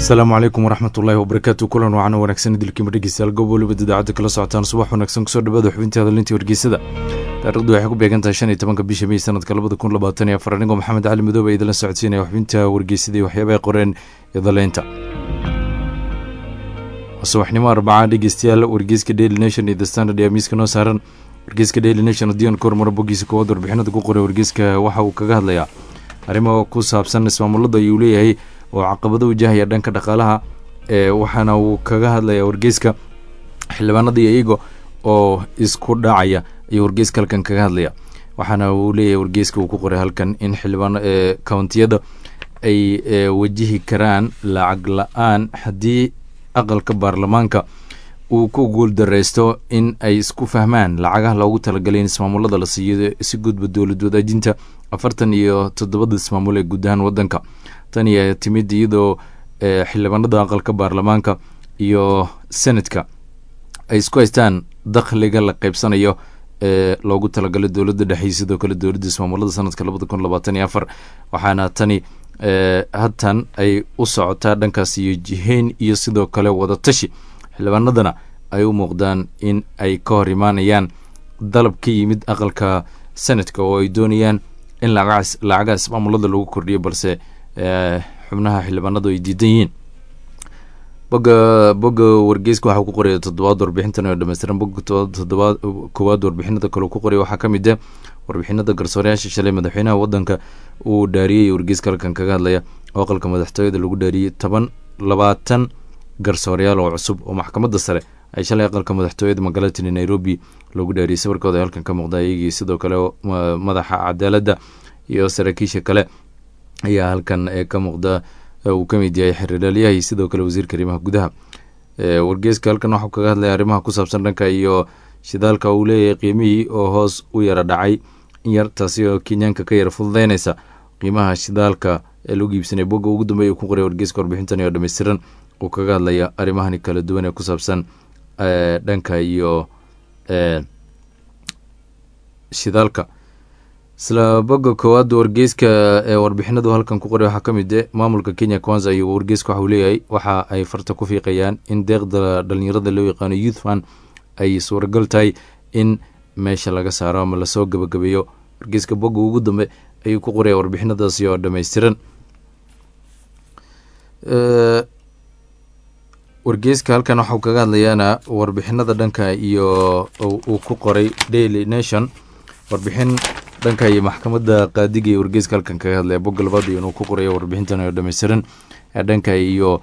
asalaamu calaykum waraxmat ullaahi wabarakaatu kulan wacan wanaagsan idilkiima dhegeystayaal goob waliba idaacadda kala socotaan subax wanaagsan kusoo dhawaada xubintii hadallintii wargeysada taarikhdu waxay ku beegan tahay shan iyo tobanka bisha mey sanadka labada kun labaatan iyo afar anigoo maxamed cali madoobe a idinla socodsiinaya xubinta wargeysada iyo waxyaabaha qoreen idaleynta subaxnimo arbacaa dhegeystayaal wargeyska daily nation iyo the standard ee miiska noo saaran wargeyska daily nation haddii aan ka hormaro boggiisa koowaad warbixinada ku qoray wargeyska waxa uu kaga hadlayaa arrimo ku saabsan ismaamulada ayuu leeyahay oo caqabado wajahaya dhanka dhaqaalaha ee waxaana uu kaga hadlayaa wargeyska xildhibaanada iyo iyago oo isku dhacaya ayuu wargeyska halkan kaga hadlaya waxaana uu leeyahay wargeyska uu ku qoray halkan in xildhibaan countiyada ay wajihi karaan lacag la-aan haddii aqalka baarlamaanka uu ku guuldareysto in ay isku fahmaan lacagaha loogu talagalay in ismaamulada la siiyo si gudba dowlad wadaajinta afartan iyo toddobada ismaamul ee guud ahaan wadanka tan iyo timid iyadoo xildhibaanada aqalka baarlamaanka iyo senatka ay isku haystaan dakhliga la qeybsanayo ee loogu talagalay dowladda dhexe sidoo kale dowladda ismaamulada sanadka labada kun labaatan iyo afar waxaana tani hatan ay u socotaa dhankaas iyo jiheyn iyo sidoo kale wadatashi xildhibaanadana ay u muuqdaan in ay ka hor imaanayaan dalab ka yimid aqalka senatka oo ay doonayaan in lacagaha ismaamulada lagu kordhiyo balse xubnaha xildhibaanadu ay diidan yihiin boga boga wargeyska waxaa ku qoraya toddobaad warbixintan oo dhameystiran boga toddobaad koowaad warbixinada kale ku qoraya waxaa ka mid ah warbixinada garsooreyaasha shalay madaxweynaha wadanka uu dhaariyey wargeyska halkan kaga hadlaya oo aqalka madaxtooyada lagu dhaariyey toban labaatan garsooreyaal oo cusub oo maxkamadda sare ay shalay aqalka madaxtooyada magaalatani nairobi loogu dhaariyey sawirkooda halkan ka muuqda iyagii sidoo kale madaxa cadaaladda iyo saraakiisha kale ayaa halkan ka muuqda uu ka mid yahay xiriiraalyaha iyo sidoo kale wasiirka arrimaha gudaha wargeyska halkan waxuu kaga hadlaya arrimaha ku saabsan dhanka iyo shidaalka uu leeyahay qiimihii oo hoos u yara dhacay in yar taasi oo kenyaanka ka yara fududeynaysa qiimaha shidaalka ee lagu iibsanay bogga ugu dambeeya ku qoray wargeyska warbixintan oo dhameystiran uu kaga hadlaya arrimahani kala duwan ee ku saabsan dhanka iyo shidaalka isla bogga koowaad wargeyska ee warbixinadu halkan ku qoray waxaa ka mid e maamulka kenya kwanza iyo wargeyska waxauu leeyahay waxa ay farta ku fiiqayaan in deeqda dhalinyarada loo yaqaano youth fan ay suuragal tahay in meesha laga saaro ama lasoo gabagabeeyo wargeyska bogga ugu dambe ayuu ku qoraya warbixinadaasi oo dhameystiran wargeyska halkan waxau kaga hadlayaana warbixinada dhanka iyo uu ku qoray daily nation warbixin dhanka iyo maxkamadda qaadiga iyo wargeyska halkan kaga hadlaya bogga labaad iyo inuu ku qorayo warbixintan oo dhameystiran dhanka iyo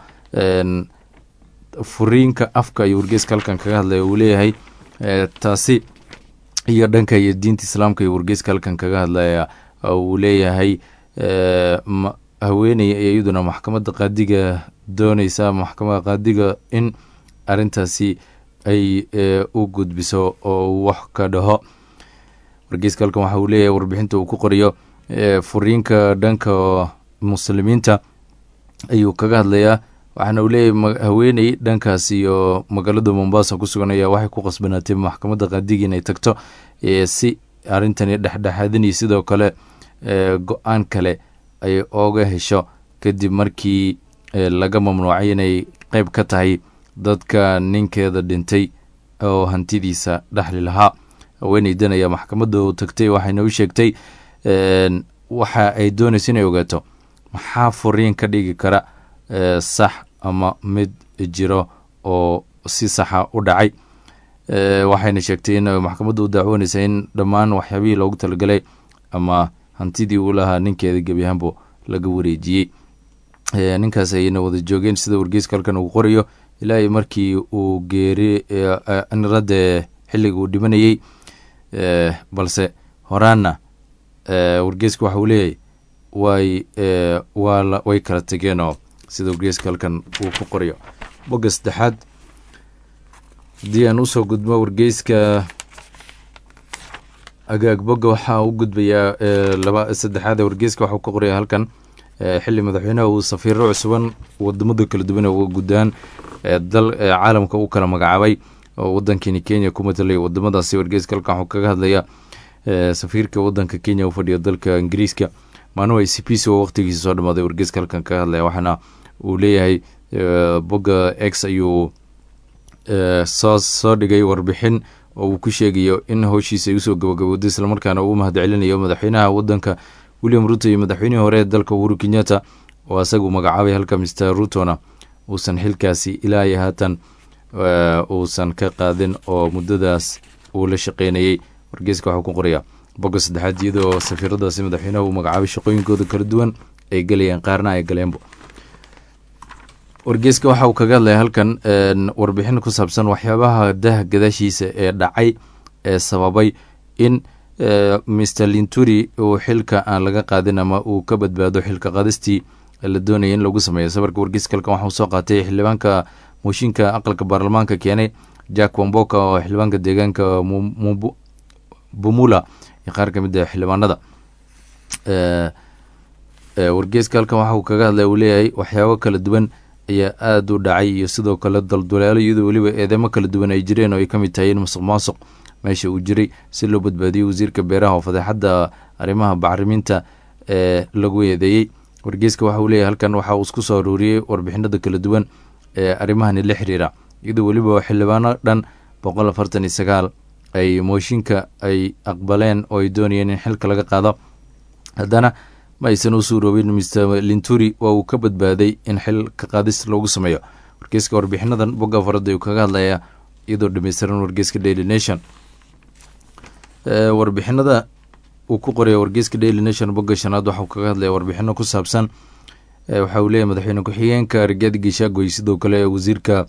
furiinka afka iyo wargeyska halkan kaga hadlaya uu leeyahay taasi iyo dhanka iyo diinta islaamka iyo wargeyska halkan kaga hadlaya uu leeyahay haweeney iyaduna maxkamadda qaadiga dooneysa maxkamada qaadiga in arintaasi ay u gudbiso oo wax ka dhaho wargeyska halkan waxa uu leeyahay warbixinta uu ku qorayo furiinka dhanka muslimiinta ayuu kaga hadlayaa waxaana uu leeyahay haweeney dhankaas iyo magaalada mombasa ku sugan ayaa waxay ku qasbanaatay maxkamadda qaadiga inay tagto si arrintani dhexdhexaadinay sidoo kale go-aan kale ay ooga hesho kadib markii laga mamnuucay inay qeyb ka tahay dadka ninkeeda dhintay oo hantidiisa dhexli lahaa haweeneydan ayaa maxkamadda u tagtay waxayna u sheegtay waxa ay doonaysa inay ogaato maxaa furiin ka dhigi kara sax ama mid jiro oo si saxa u dhacay waxayna sheegtay in maxkamadda u dacwoonaysa in dhammaan waxyaabihii loogu talagalay ama hantidii uu lahaa ninkeeda gebi ahaanbo laga wareejiyey ninkaas ayna wada joogeen sida wargeyska halkan uu qorayo ilaa markii uu geeri nirade xilliga uu dhimanayey balse horaanna wargeyska waxa uu leeyahay way waa way kala tegeenoo sida wargeyska halkan uu ku qorayo bogga saddexaad haddii aan usoo gudmo wargeyska agaag bogga waxaa u gudbayaa laba saddexaad wargeyska waxau ka qoraya halkan xili madaxweynaha uu safiiro cusuban wadamada kala duwan uga gudaan dal caalamka u kala magacaabay oo wadankeeni kenya ku matalay wadamadaasi wargeyska halkan waxuu kaga hadlaya safiirka wadanka kenya u fadhiya dalka ingiriiska manuel cpc oo waqtigiisa soo dhamaaday wargeyska halkan kaga hadlaya waxaana uu leeyahay bogga x ayuu soo soo dhigay warbixin oo uu ku sheegayo in howshiisa ay usoo gabagabowday islamarkaana uu mahad celinayo madaxweynaha wadanka william ruto iyo madaxweynihii hore ee dalka uhuru kenyatta oo asagu magacaabay halka mister rutona uusan xilkaasi ilaa iyo haatan uusan ka qaadin oo muddadaas uu la shaqeynayey wargeyska waxuu ku qorayaa bogga saddexaad iyadoo safiiradaasi madaxweynaha uu magacaabay shaqooyinkooda kala duwan ay gelayeen qaarna ay galeenbo wargeyska waxa uu kaga hadlaya halkan warbixin ku saabsan waxyaabaha daha gadaashiisa ee dhacay ee sababay in mr linturi uu xilka aan laga qaadin ama uu ka badbaado xilka qaadistii la doonaya in lagu sameeyo safarka wargeyska halkan waxauu soo qaatay xildhibaanka mooshinka aqalka baarlamaanka keenay jack wamboka oo xildhibaanka deegaanka bumula iyo qaar ka mid a xildhibaanada wargeyska halkan waxa uu kaga hadlay uu leeyahay waxyaabo kala duwan ayaa aada u dhacay iyo sidoo kale dalduleelo iyadoo weliba eedeymo kala duwan ay jireen oo ay ka mid tahay in musuq maasuq meesha uu jiray si loo badbaadiyey wasiirka beeraha oo fadeexadda arrimaha bacriminta ee lagu eedeeyey wargeyska waxa uu leeyahay halkan waxa uu isku soo aruuriyey warbixinada kala duwan ee arrimahani la xiriira iyadoo weliba xildhibaano dhan boqol afartan iyo sagaal ay mooshinka ay aqbaleen oo ay doonayeen in xilka laga qaado haddana ma aysan u suuroobin mr linturi waa uu ka badbaaday in xil ka qaadis loogu sameeyo wargeyska warbixinadan bogga farada uu kaga hadlaya iyadoo dhameystiran wargeyska daily nation warbixinada uu ku qoraya wargeyska daily nation bogga shanaad waxauu kaga hadlaya warbixino ku saabsan waxa uu leeyahy madaxweyne ku-xigeenka rigaadi geshaagoy sidoo kale wasiirka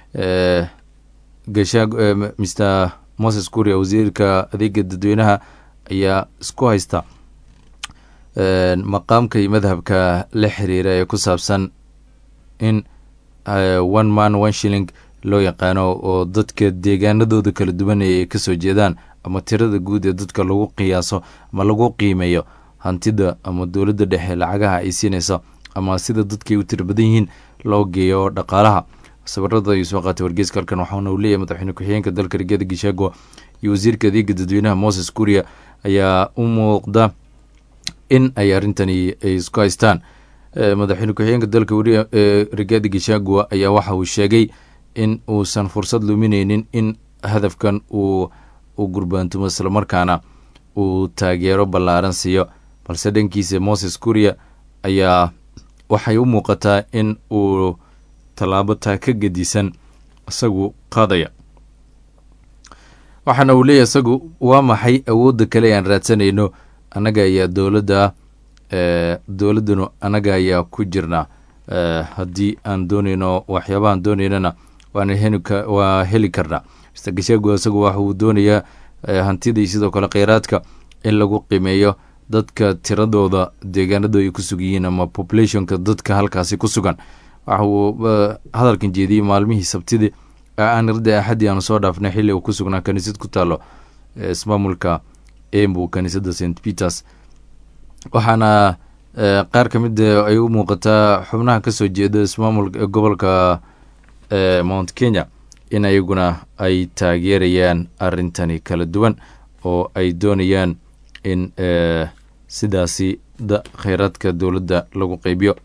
gesha mr moses kuria wasiirka adeega dadweynaha ayaa isku haysta maqaamka iyo madhabka la xiriira ee ku saabsan in one man one shilling loo yaqaano oo dadka deegaanadooda kala duwan ay kasoo jeedaan ama tirada guud ee dadka lagu qiyaaso ama lagu qiimeeyo hantida ama dowladda dhexe lacagaha ay siinayso ama sida dadkay u tira badan yihiin loo geeyo dhaqaalaha sawirada ayuu soo qaatay wargeyska halkan waxaana uu leeyahy madaxweyne ku-xigeenka dalka rigeeda gishaago iyo wasiirka adeega dadweynaha moses kuria ayaa u muuqda in ay arrintani ay isku haystaan madaxweyne ku-xigeenka dalka rigaadi gishagua ayaa waxa uu sheegay in uusan fursad lumineynin in hadafkan uu u gurbaantumo islamarkaana uu taageero ballaaran siiyo balse dhankiisa moses kuria ayaa waxay u muuqataa in uu tallaabo taa ka gedisan isagu qaadaya waxaana uu leeyahy isagu waa maxay awoodda kale aan raadsanayno annaga ayaa dowladda dowladdanu annaga ayaa ku jirnaa haddii aan dooneyno waxyaabahaan dooneynana waa heli karnaa mr gashaago isagu waxa uu doonayaa hantidii sidoo kale kheyraadka in lagu qiimeeyo dadka tiradooda deegaanadu ay ku sugan yihiin ama populationka dadka halkaasi ku sugan waxa uu hadalkan jeediyey maalmihii sabtidii aanirda axaddii aanu soo dhaafnay xilli uu ku sugnaa kaniisad ku taalo ismaamulka embu kaniisadda st peters waxaana qaar ka mid ay u muuqataa xubnaha kasoo jeeda ismaamul gobolka mount kenya in ayaguna ay taageerayaan arrintani kala duwan oo ay doonayaan in sidaasi kheyraadka dowladda lagu qeybiyo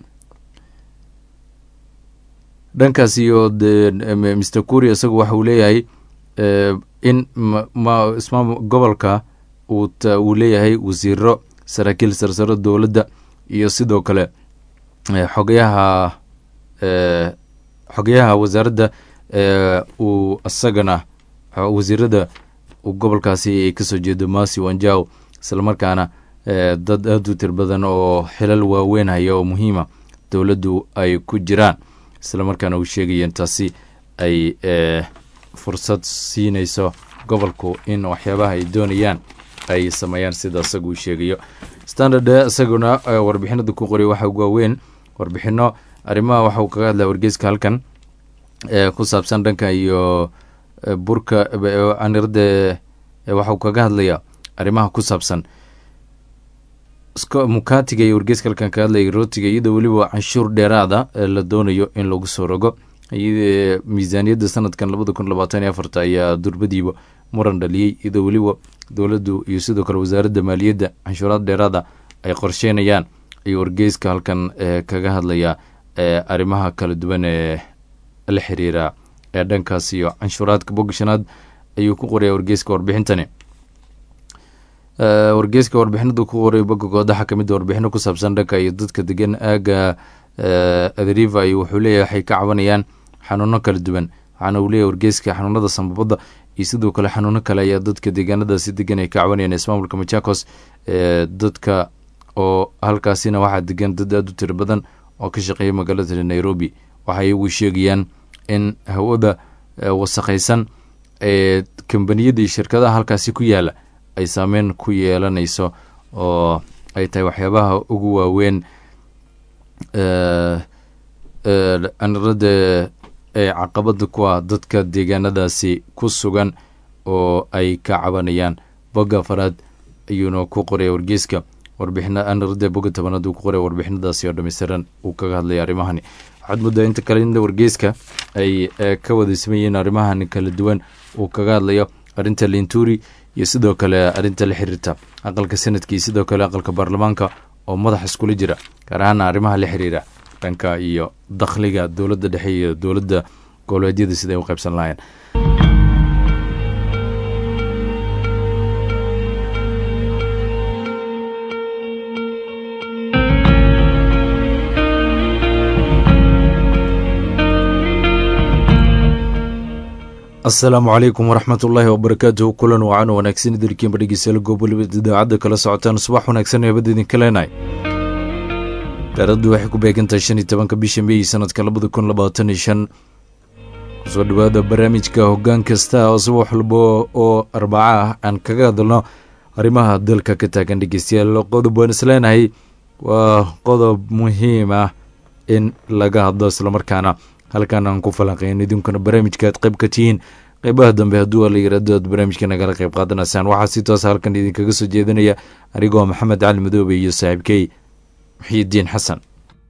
dhankaas iyo mr kuria isagu waxa uu leeyahay in gobolka uu leeyahay wasiiro saraakiil sarsaro dowladda iyo sidoo kale xogayaha xogayaha wasaaradda uu isagana wasiirada gobolkaasi ay kasoo jeedo masi wanjaw islamarkaana dad aada u tir badan oo xilal waaweyn haya oo muhiima dowladdu ay ku jiraan islamarkaana uu sheegaya intaasi ay fursad siinayso gobolku in waxyaabaha ay doonayaan ay sameeyaan sida isagu uu sheegayo standard isaguna warbixinada ku qoray waxa ugu waaweyn warbixino arrimaha waxa uu kaga hadlaya wargeyska halkan ku saabsan dhanka iyo burka anirde waxa uu kaga hadlaya arrimaha ku saabsan mukatiga iyo wargeyska halkan kaga hadlaya rootiga iyadoo weliba canshuur dheeraada la doonayo in lagu soo rogo miisaaniyadda sanadkan labada kun labaatan iyo afarta ayaa durbadiiba muran dhaliyey iyadoo weliba dowladdu iyo sidoo kale wasaaradda maaliyadda canshuuraad dheeraada ay qorsheynayaan ayuu wargeyska halkan kaga hadlaya arrimaha kala duwan ee la xiriira ee dhankaas iyo canshuuraadka bogga shanaad ayuu ku qoraya wargeyska warbixintani wargeyska warbixinadu ku qoray bogga goodaxa kamid warbixino ku saabsan dhanka iyo dadka degan aaga adriva iyo wuxuu leeyahy waxay ka cabanayaan xanuuno kala duwan waxaana uu leeyahy wargeyska xanuunada sambabada iyo sidoo kale xanuuno kale ayaa dadka deegaanadaasi degan ay ka cabanayaan ismaamulka machakos dadka oo halkaasina waxaa degan dad aada u tiro badan oo ka shaqeeya magaalada nairobi waxay iyagu sheegayaan in hawada wasakhaysan ee kambaniyada iyo shirkadaha halkaasi ku yaala ay saameyn ku yeelanayso oo ay tahay waxyaabaha ugu waaweyn anirada ee caqabada ku ah dadka deegaanadaasi ku sugan oo ay ka cabanayaan bogga afaraad ayuuna ku qoraya wargeyska warbixina anirada bogga tobanaad uu ku qoraya warbixinadaasi oo dhameystiran uu kaga hadlaya arrimahani waxaad muddaa inta kale in wargeyska ay ka wada sameeyeen arrimahan kala duwan uu kaga hadlayo arrinta linturi iyo sidoo kale arrinta la xiriirta aqalka sanadka iyo sidoo kale aqalka baarlamaanka oo madax iskula jira gaar ahaana arrimaha la xiriira dhanka iyo dakhliga dowladda dhexe iyo dowladda goboleedyada siday u qaybsan lahayen asalaamu calaykum waraxmat ullaahi wabarakaatuhu kulan wacan wanaagsan idarkiinba dhegeystayaal goob waliba idaacadda kala socotaan subax wanaagsan eebada idinka leenahay daaraddu waxay ku beegantahay shan iyo tobanka bisha meey sanadka labada kun labaatan iyo shan kusoo dhawaada barnaamijka hoggaan kasta oo subax walba oo arbaca ah aan kaga hadalno arrimaha dalka ka taagan dhegeystayaal qodob waan isleenahay waa qodob muhiim ah in laga hadlo islamarkaana halkan aan ku falanqeyn idinkuna barnaamijka aad qayb ka tihiin qeybaha dambe hadduu la yirahdo aad barnaamijka nagala qayb qaadanaysaan waxaa si toos halkan idinkaga soo jeedinaya anigoo maxamed cali madoobe iyo saaxiibkey muxiidiin xasan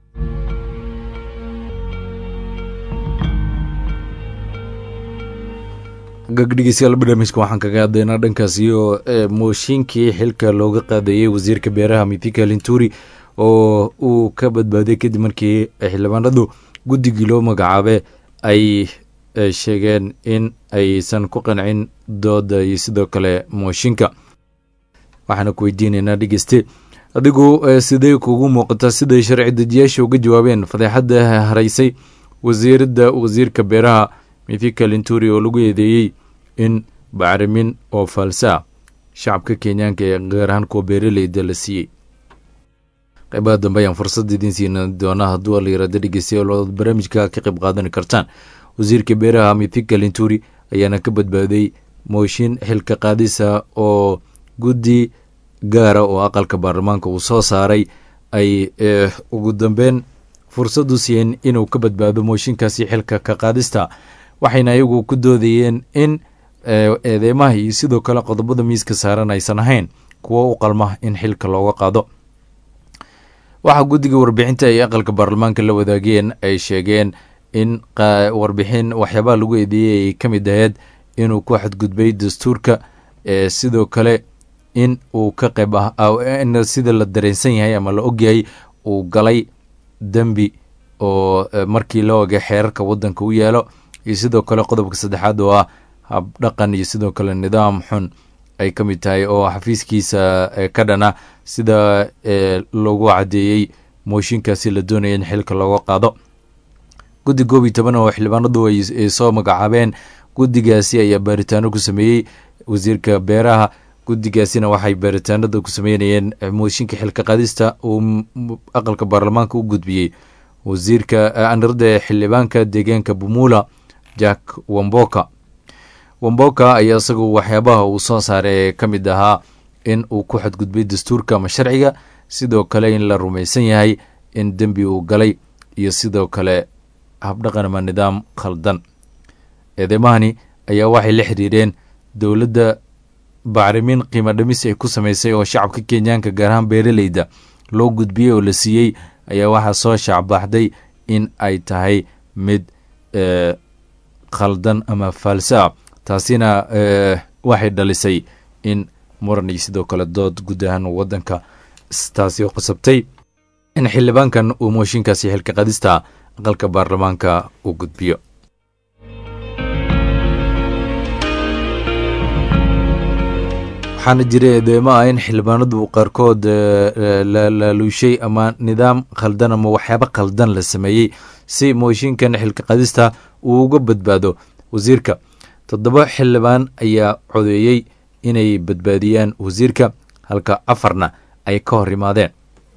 gagdhegeystayaal barnaamijka waxaan kaga hadlaynaa dhankaas iyo mooshinkii xilka looga qaadayey wasiirka beeraha mithika linturi oo uu ka badbaaday kadib markii xildhibaanadu guddigii loo magacaabe ay sheegeen in aysan ku qancin dooda iyo sidoo kale mooshinka waxaana ku weydiinaynaa dhegeyste adigu sidee kugu muuqataa siday sharci dejiyaasha uga jawaabeen fadeexadda haraysay wasiiradda wasiirka beeraha mithika linturi oo lagu eedeeyey in bacrimin oo faalsa shacabka kenyaanka ee gaar ahaan kuwa beeraleyda la siiyey qaybaha dambe ayaan fursad idiin siina doonaa hadduu la yirahdo dhegeystayaal ood barnaamijka ka qayb qaadani kartaan wasiirka beeraha mithika linturi ayaana ka badbaaday mooshin xilka qaadisa oo guddi gaara oo aqalka baarlamaanka uu soo saaray ay ugu dambeyn fursad u siiyeen inuu ka badbaado mooshinkaasi xilka ka qaadista waxayna iyagu ku doodayeen in eedeymaha iyo sidoo kale qodobada miiska saaran aysan ahayn kuwo u qalma in xilka looga qaado waxaa guddiga warbixinta ay aqalka baarlamaanka la wadaageen ay sheegeen in warbixin waxyaabaha lagu eedeeyey ay ka mid aheyd inuu ku xadgudbay dastuurka sidoo kale in uu ka qayb in sida la dareensan yahay ama la ogyahay uu galay dembi oo markii la ogay xeerarka waddanka u yaalo iyo sidoo kale qodobka saddexaad oo ah habdhaqan iyo sidoo kale nidaam xun ay ka mid tahay oo xafiiskiisa ka dhana sida loogu caddeeyey mooshinkaasi la doonaya in xilka looga qaado guddi koob iyo toban oo xildhibaanadu ay soo magacaabeen guddigaasi ayaa baaritaano ku sameeyey wasiirka beeraha guddigaasina waxay baaritaanada ku sameynayeen mooshinka xilka qaadista uu aqalka baarlamaanka u gudbiyey wasiirka anirada xildhibaanka deegaanka bumula jack wamboka wamboka ayaa isagu waxyaabaha uu soo saaray ka mid ahaa in uu ku xadgudbay dastuurka ama sharciga sidoo kale in la rumaysan yahay in dembi uu galay iyo sidoo kale habdhaqan ama nidaam khaldan eedeymmahani ayaa waxay la xiriireen dowladda bacrimin qiimo dhimis ay ku samaysay oo shacabka kenyaanka gaar ahaan beeraleyda loo gudbiyey oo la siiyey ayaa waxaa soo shaacbaaxday in ay tahay mid khaldan ama faalsa taasina waxay dhalisay in muran iyo sidoo kale dood guud ahaan waddanka taasi oo qasabtay in xildhibaankan uu mooshinkaasi xilka qadista aqalka baarlamaanka uu gudbiyo waxaana jiray eedeemo ah in xildhibaanadu qaarkood laaluushay ama nidaam khaldan ama waxyaabo khaldan la sameeyey si mooshinkan xilka qadista uu uga badbaado wasiirka toddoba xildhibaan ayaa codeeyey inay badbaadiyaan wasiirka halka afarna ay ka hor imaadeen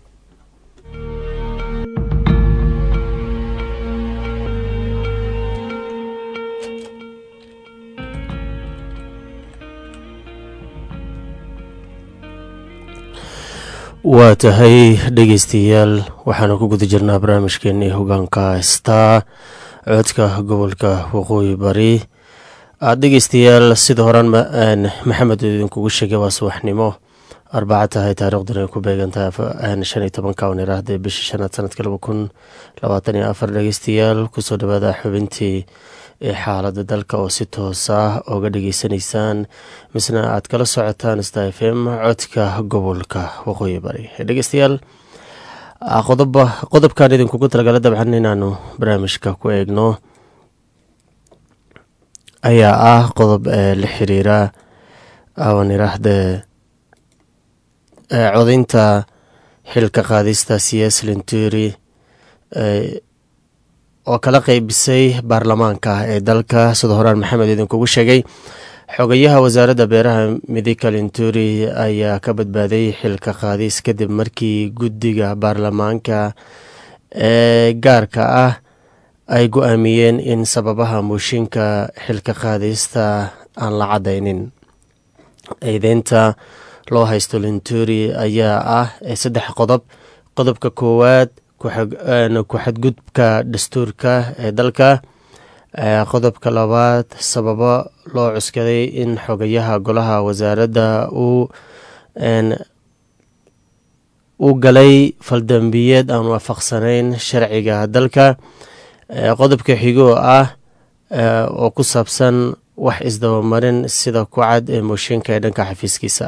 waa tahay dhegeystayaal waxaanu ku guda jirnaa barnaamijkeenii hogaanka star codka gobolka waqooyi bari dhegeystayaal sida horaan maxamed idinkugu sheegay waa subaxnimo arbaca tahay taarikhdan ay ku beegantahay shan iyo tobanka on iraahda bishii shanaad sanadka laba kun labaatan iyo afar dhegeystayaal kusoo dhawaada xubintii xaalada dalka oo si toos ah oga dhageysanaysaan misna aad kala socotaan sta f m codka gobolka waqooyi bari dhegeystayaal qodobkan idinkugu talagala dabcan inaanu barnaamijka ku eegno ayaa ah qodob la xiriira aan iraahde codaynta xilka qaadista cs linturi oo kala qeybisay baarlamaanka ee dalka sida horaan maxamed idinkugu sheegay xogayaha wasaaradda beeraha midika linturi ayaa ka badbaaday xilka qaadis kadib markii guddiga baarlamaanka ee gaarka ah ay go-aamiyeen in sababaha mooshinka xilka qaadista aan la cadaynin eedeynta loo haysto linturi ayaa ah saddex qodob qodobka koowaad ku-xadgudubka dastuurka ee dalka qodobka labaad sababo loo cuskaday in xogayaha golaha wasaaradda uu uu galay faldambiyeed aan waafaqsanayn sharciga dalka qodobka xigoo ah oo ku saabsan wax isdabamarin sida ku cad ee mooshinka ee dhanka xafiiskiisa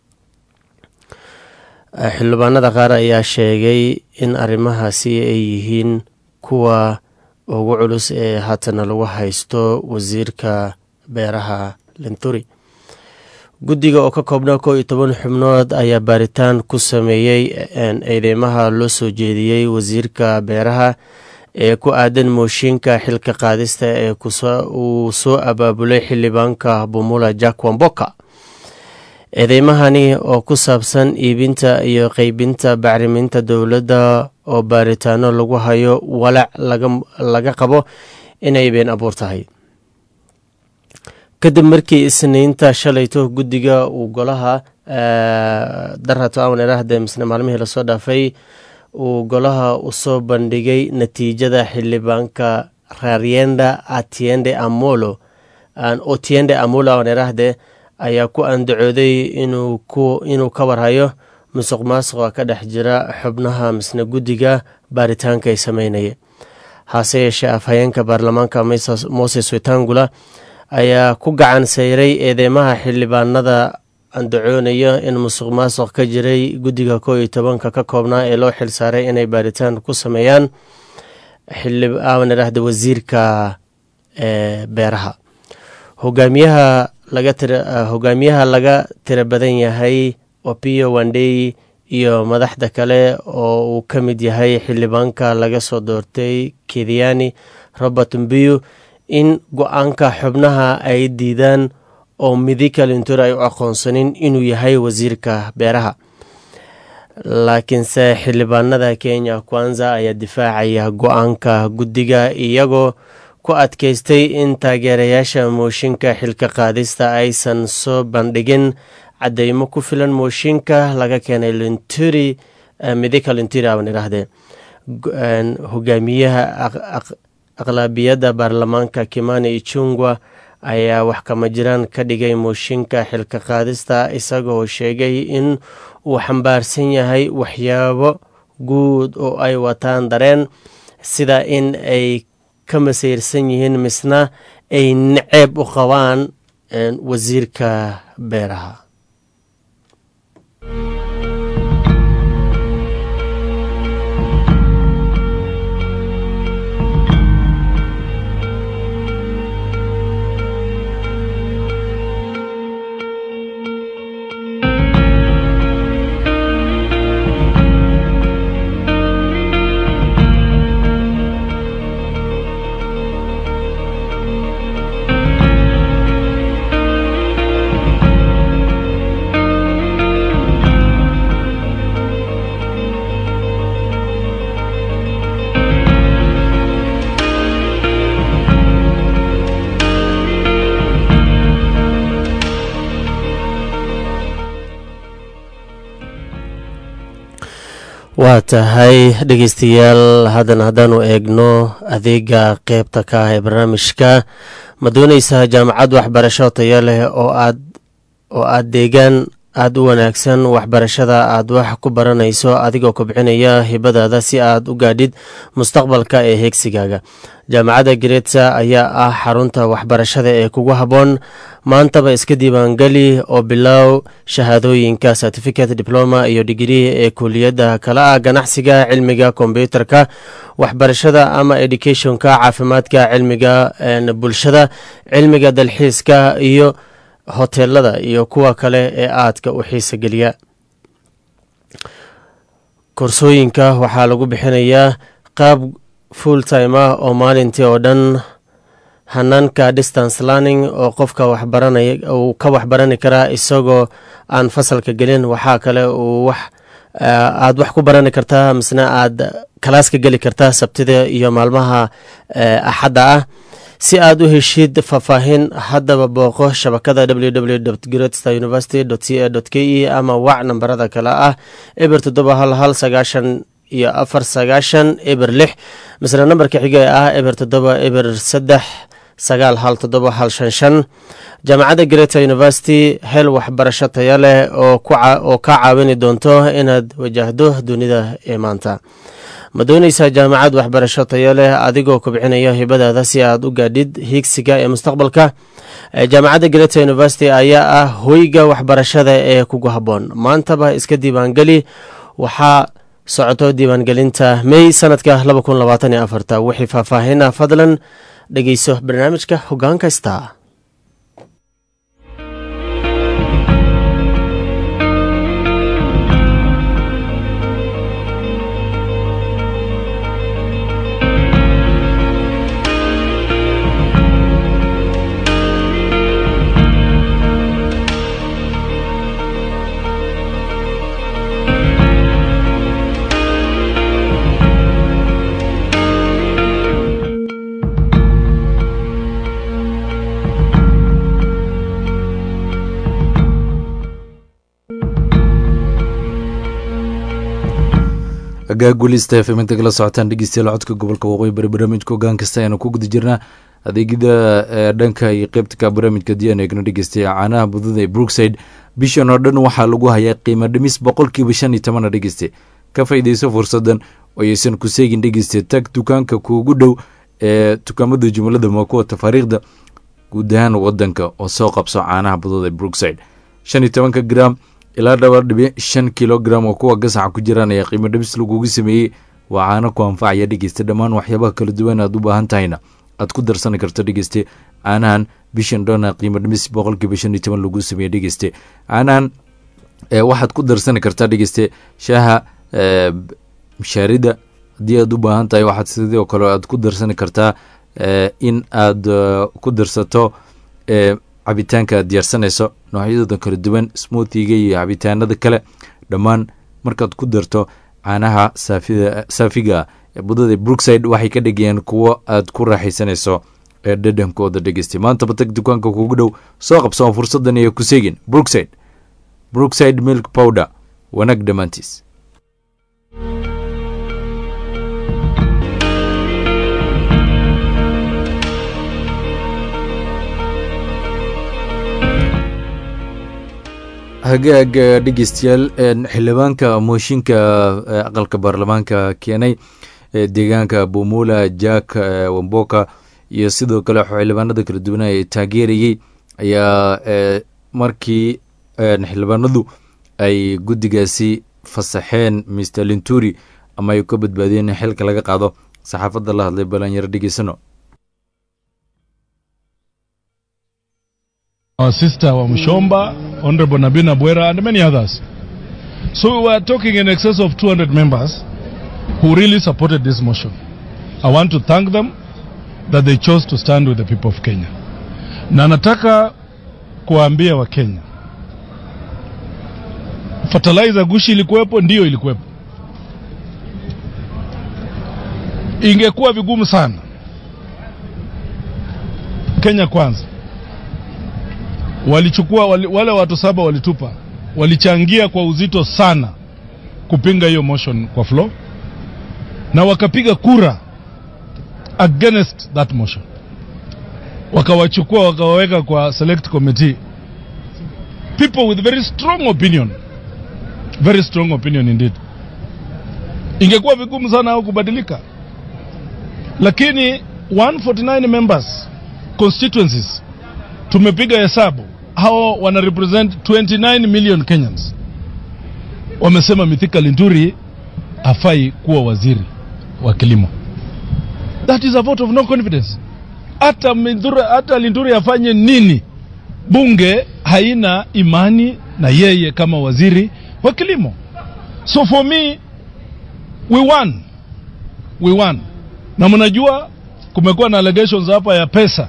ah xildhibaanada qaar ayaa sheegay in arrimahaasi ay yihiin kuwa ugu culus ee haatana lagu haysto wasiirka beeraha linturi guddiga oo ka koobnaa kow iyo toban xubnood ayaa baaritaan ku sameeyey eedeymaha loo soo jeediyey wasiirka beeraha ee ku aadan mooshinka xilka qaadista ee uu soo abaabulay xildhibaanka bumula jack wamboka eedeymahani oo ku saabsan iibinta iyo qeybinta bacriminta dowladda oo baaritaano lagu hayo walac laga qabo inay been abuur tahay kadib markii isniinta shalayto guddiga uu golaha darato awan iraahde misne maalmihii lasoo dhaafay uu golaha usoo bandhigay natiijada xildhibaanka rarienda atiende amolo otiende amolo awan iraahde ayaa ku andacooday inuu ka warhayo musuq maasuqa ka dhex jira xubnaha misne guddiga baaritaanka ay sameynaya hase yeeshee afhayeenka baarlamaanka moses wetangula ayaa ku gacan sayray eedeymaha xildhibaanada andacoonaya in musuq maasuq ka jiray guddiga koo iyo tobanka ka koobnaa ee loo xil saaray inay baaritaan ku sameeyaan xildhibaan idhaahda wasiirka beeraha hogaamiyaha hogaamiyaha laga tira badan yahay opio wandey iyo madaxda kale oo uu ka mid yahay xildhibaanka laga soo doortay kediani robert mbiyu in go-aanka xubnaha ay diidaan oo midika lintur ay u aqoonsanin inuu yahay wasiirka beeraha laakiinse xildhibaanada kenya kwanza ayaa difaacaya go-aanka guddiga iyagoo ku adkaystay in taageerayaasha mooshinka xilka qaadista aysan soo bandhigin cadeymo ku filan mooshinka laga keenay linturi midika linturi aban idhaahdee hogaamiyaha aqlaabiyadda baarlamaanka kimani ichungwa ayaa wax kama jiraan ka dhigay mooshinka xilka qaadista isagoo sheegay in uu xambaarsan yahay waxyaabo guud oo ay wataan dareen sida in ay ka masayrsan yihiin misna ay naceeb u qabaan wasiirka beeraha waa tahay dhegeystayaal haddana haddaanu eegno adeega qeybta ka ah ee barnaamijka ma dooneysaa jaamacad waxbarasho tayo leh oo aad oo aad deegaan aada u wanaagsan waxbarashada aad wax ku baranayso adigoo kobcinaya hibadaada si aad u gaadhid mustaqbalka ee heegsigaaga jaamacadda gareetsa ayaa ah xarunta waxbarashada ee kugu habboon maantaba iska diiwaangeli oo bilow shahaadooyinka certificate diploma iyo digrii ee kuliyadda kala ah ganacsiga cilmiga kombyuutarka waxbarashada ama educationka caafimaadka cilmiga bulshada cilmiga dalxiiska iyo hoteelada iyo kuwa kale ee aadka u xiisa geliya koorsooyinka waxaa lagu bixinayaa qaab full time ah oo maalintii oo dhan hanaanka distance learning oo qofka waxbaranaya uu ka waxbarani karaa isagoo aan fasalka gelin waxaa kale uu wax aada wax ku barani kartaa misna aada kalaaska geli kartaa sabtida iyo maalmaha axadda ah si aad u heshid faahfaahin haddaba booqo shabakada www gretstar university c a k e ama wac nambarada kale ah eber toddoba hal hal sagaashan iyo afar sagaashan eber lix misle nambarka xiga ee ah eber toddoba eber saddex sagaal hal toddoba hal shan shan jaamacadda greta university hel waxbarasho taya leh oo kaa caawini doonto inaad wajahdo dunida ee maanta ma dooneysaa jaamacad waxbarasho tayo leh adigoo kobcinaya hibadaada si aad u gaadhid hiigsiga ee mustaqbalka jaamacadda greta university ayaa ah hoyga waxbarashada ee kugu habboon maantaba iska diiwaangeli waxaa socoto diiwaangelinta mey sanadka wixii faahfaahina fadlan dhegeyso barnaamijka hogaanka star agaagulista f m inta kala socotaan dhegeystayaal codka gobolka waqooyi bari barnaamijka hogaan kasta ayaanu ku guda jirnaa adeegyada dhanka iyo qeybtka barnaamijka diyan eegno dhegeystaya caanaha budada ee brookside bishan oo dhan waxaa lagu hayaa qiimo dhimis boqolkiiba shan iyo tobana dhegeyste ka faa'iideyso fursadan oo aysan ku seegin dhegeyste tag dukaanka kuugu dhow ee dukaamada jumlada ma kuwa tafaariikhda guud ahaan wadanka oo soo qabso caanaha budada ee brookside shan iyo tobanka gram ilaa dhabar dhibic shan kilogram oo kuwa gasaca ku jiraan ayaa qiimo dhibis lagugu sameeyey waa caano ku anfacaya dhegeysta dhammaan waxyaabaha kala duwan aad u baahan tahayna aad ku darsani karto dhegeyste caanahan bishan dhona qiimo dhimis boqolkiiba shan iyo toban lagu sameeyey dhegeyste caanahan waxaad ku darsani kartaa dhegeyste shaaha mishaarida haddii aad u baahan tahay waxaad sidoo kale aad ku darsani kartaa in aad ku darsato cabitaanka aad diyaarsanayso noocyadooda kala duwan smoothiga iyo cabitaanada kale dhammaan markaad ku darto caanaha saafiga ee budada brookside waxay ka dhigayaan kuwo aad ku raaxaysanayso ee dhadhankooda dhegeystay maantaba tag dukaanka kugu dhow soo qabsoo fursadan iyo ku seegin brookside brookside milk powder wanaag dhammaantiis hagaag dhegeystayaal xildhibaanka mooshinka aqalka baarlamaanka keenay deegaanka bumula jack wamboka iyo sidoo kale xildhibaanada kala duwana ee taageerayey ayaa markii xildhibaanadu ay guddigaasi fasaxeen mr linturi ama ay ka badbaadiyeen in xilka laga qaado saxaafadda la hadlay balanyaro dhegeysano our sister Wamshomba, Honorable Nabina Bwera, and many others. So we were talking in excess of 200 members who really supported this motion. I want to thank them that they chose to stand with the people of Kenya. Na nataka kuwaambia wa Kenya, fertilizer gushi ilikuwepo, ndiyo ilikuwepo. Ingekuwa vigumu sana Kenya kwanza walichukua wali, wale watu saba walitupa, walichangia kwa uzito sana kupinga hiyo motion kwa floor na wakapiga kura against that motion wakawachukua wakawaweka kwa select committee people with very strong opinion very strong opinion indeed ingekuwa vigumu sana au kubadilika lakini 149 members constituencies tumepiga hesabu hao wana represent 29 million Kenyans wamesema Mithika Linturi hafai kuwa waziri wa kilimo that is a vote of no confidence hata Mithura, hata Linturi afanye nini bunge haina imani na yeye kama waziri wa kilimo so for me we won we won na mnajua kumekuwa na allegations hapa ya pesa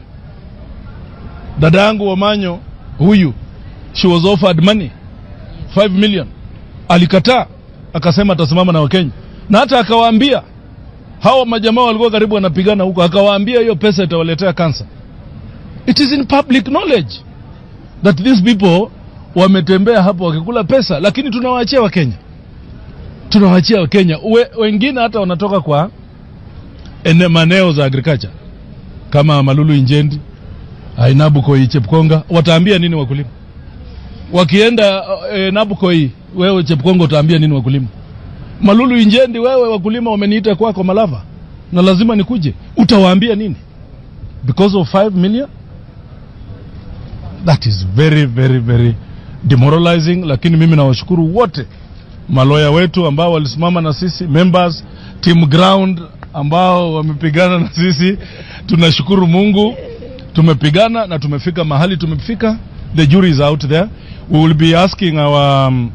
dada yangu Wamanyo huyu she was offered money 5 million alikataa akasema atasimama na Wakenya na hata akawaambia hawa majamaa walikuwa karibu wanapigana huko akawaambia hiyo pesa itawaletea kansa it is in public knowledge that these people wametembea hapo wakikula pesa lakini tunawaachia wakenya tunawaachia wakenya We, wengine hata wanatoka kwa ene maneo za agriculture kama malulu injendi ainabukoi chepkonga wataambia nini wakulima wakienda e, nabukoi wewe chepkonga utaambia nini wakulima malulu injendi wewe wakulima wameniita kwako malava na lazima nikuje utawaambia nini because of 5 million that is very very very demoralizing lakini mimi nawashukuru wote maloya wetu ambao walisimama na sisi members team ground ambao wamepigana na sisi tunashukuru mungu tumepigana na tumefika mahali tumefika the jury is out there we will be asking our um,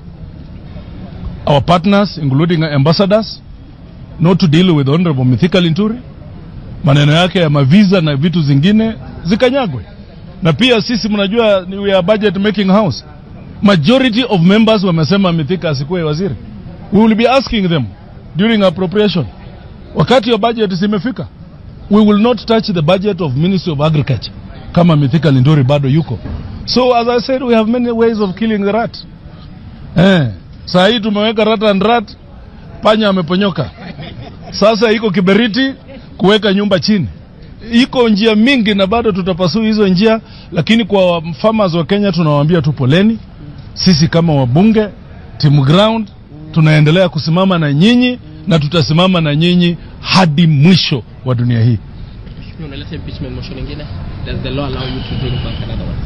our partners including ambassadors not to deal with honorable Mithika Linturi maneno yake ya mavisa na vitu zingine zikanyagwe na pia sisi mnajua we are budget making house majority of members wamesema Mithika asikuwe waziri we will be asking them during appropriation wakati wa budget zimefika we will not touch the budget of ministry of agriculture kama Mithika Linturi bado yuko so as i said we have many ways of killing the rat eh saa hii tumeweka rat and rat panya ameponyoka sasa iko kiberiti kuweka nyumba chini iko njia mingi na bado tutapasuu hizo njia lakini kwa farmers wa Kenya tunawaambia tu poleni sisi kama wabunge team ground tunaendelea kusimama na nyinyi na tutasimama na nyinyi hadi mwisho wa dunia hii unaleta impeachment motion ingine does the law allow you to bring back another one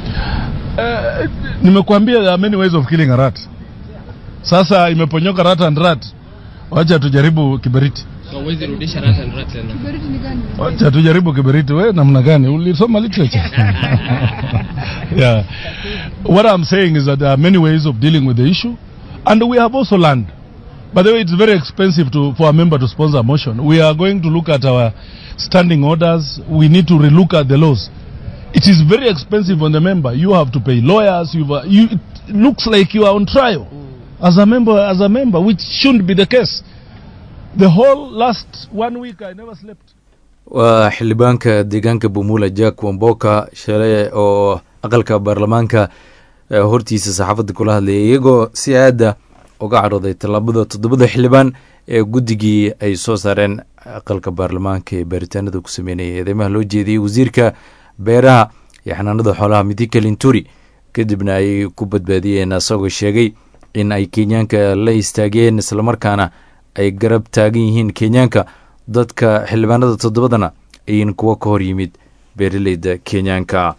uh, nimekuambia there are many ways of killing a rat sasa imeponyoka rat and rat wacha tujaribu kiberiti so huwezi rudisha rat and rat tena wacha tujaribu kiberiti we namna gani ulisoma literature yeah what i'm saying is that there are many ways of dealing with the issue and we have also learned by the way it's very expensive to for a member to sponsor a motion we are going to look at our standing orders we need to relook at the laws it is very expensive on the member you have to pay lawyers you've, uh, you, it looks like you are on trial as a member as a member which shouldn't be the case the whole last one week i never slept waa xildhibaanka deegaanka bumula jack wamboka shalay oo aqalka baarlamaanka hortiisa saxaafadda kula hadlayay iyagoo si aada uga cadhooday tallaabada toddobada xildhibaan ee guddigii ay soo saareen aqalka baarlamaanka ee baaritaanada ku sameynaya eedeymaha loo jeediyey wasiirka beeraha iyo xanaanada xoolaha midika linturi kadibna ay ku badbaadiyeen asagoo sheegay in ay kenyaanka la istaageen islamarkaana ay garab taagan yihiin kenyaanka dadka xildhibaanada toddobadana ayin kuwo ka hor yimid beeraleyda kenyaanka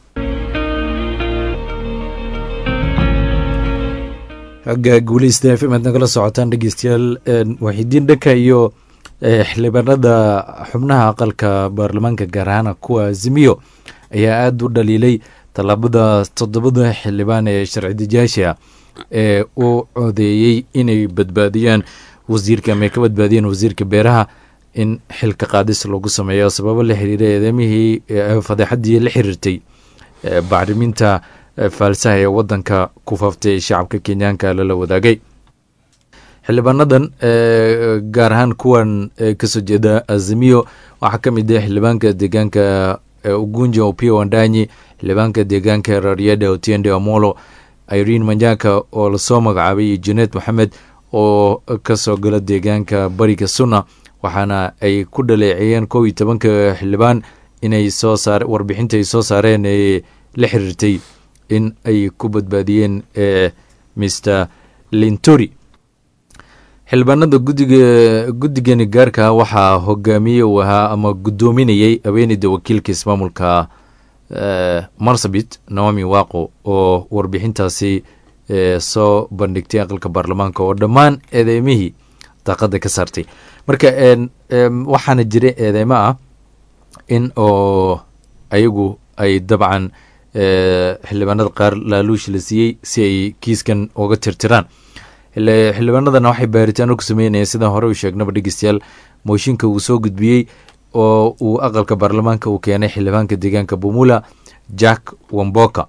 xagga guuleysta f m aad nagala socotaan dhegeystayaal waxidiin dhanka iyo xildhibaanada xubnaha aqalka baarlamaanka gaar ahaan kuwa azimiyo ayaa aada u dhaliilay tallaabada toddobada xildhibaan ee sharci dejiyaasha ee u codeeyey inay badbaadiyaan wasiirka ama ay ka badbaadiyeen wasiirka beeraha in xilka qaadis lagu sameeyo sababo la xiriira eedamihii fadeexadii la xiriirtay bacriminta faalsaha ee wadanka ku faaftay shacabka kenyaanka lala wadaagay xildhibaanadan gaar ahaan kuwan kasoo jeeda azimiyo waxaa ka mid ah xildhibaanka deegaanka ugunja opio wandanyi xildhibaanka deegaanka rariada otiende amolo irene manjaka oo lasoo magacaabay iyo janet moxamed oo kasoo gala deegaanka bariga sunna waxaana ay ku dhaleeceeyeen kow iyo tobanka xildhibaan inay soo saar warbixinta ay soo saareen ee la xiriirtay in ay ku badbaadiyeen mr lintori xildhibaanada gudiga guddigani gaarka waxaa hogaamiye uu ahaa ama guddoominayay haweeneyda wakiilka ismaamulka marsabit naomi waqo oo warbixintaasi soo bandhigtay aqalka baarlamaanka oo dhammaan eedeymihii daaqada ka saartay marka waxaana jira eedeymo ah in oo ayagu ay dabcan xildhibaanada qaar laaluush la siiyey si ay kiiskan uga tirtiraan xildhibaanadana waxay baaritaano ku sameynayeen sidaan hore u sheegnaba dhegeystayaal mooshinka uu soo gudbiyey oo uu aqalka baarlamaanka uu keenay xildhibaanka deegaanka bumula jack wamboka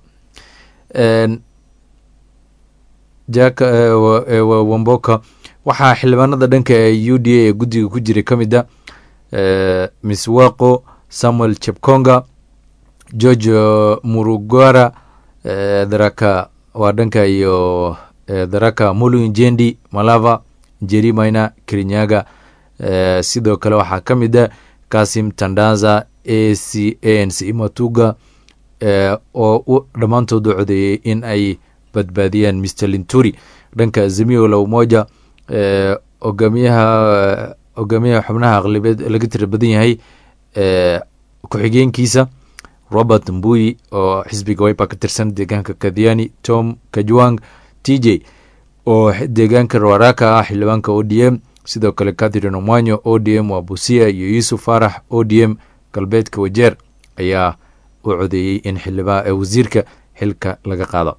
jack wamboka waxaa xildhibaanada dhanka u d a ee guddiga ku jiray ka mid a miss waqo samuel chepkonga george murugara daraka waa dhanka iyo daraka mulu jendi malava jeri maina kirinyaga sidoo kale waxaa ka mid a kasim tandaza a c a n c matuga oo dhammaantood u codeeyey in ay badbaadiyaan mr linturi dhanka azimio la umoja hogaamiyaha hogaamiyaha xubnaha aqlibeed laga tira badan yahay ku-xigeenkiisa robert mbuyi oo xisbiga wipa ka tirsan deegaanka kadhiani tom kajwang t j oo deegaanka rawaraka ah xildhibaanka o d m sidoo kale catherine omwanyo o d m waa busia iyo yuusuf faarax o d m galbeedka wajeer ayaa u codeeyey in xildhibaan wasiirka xilka laga qaado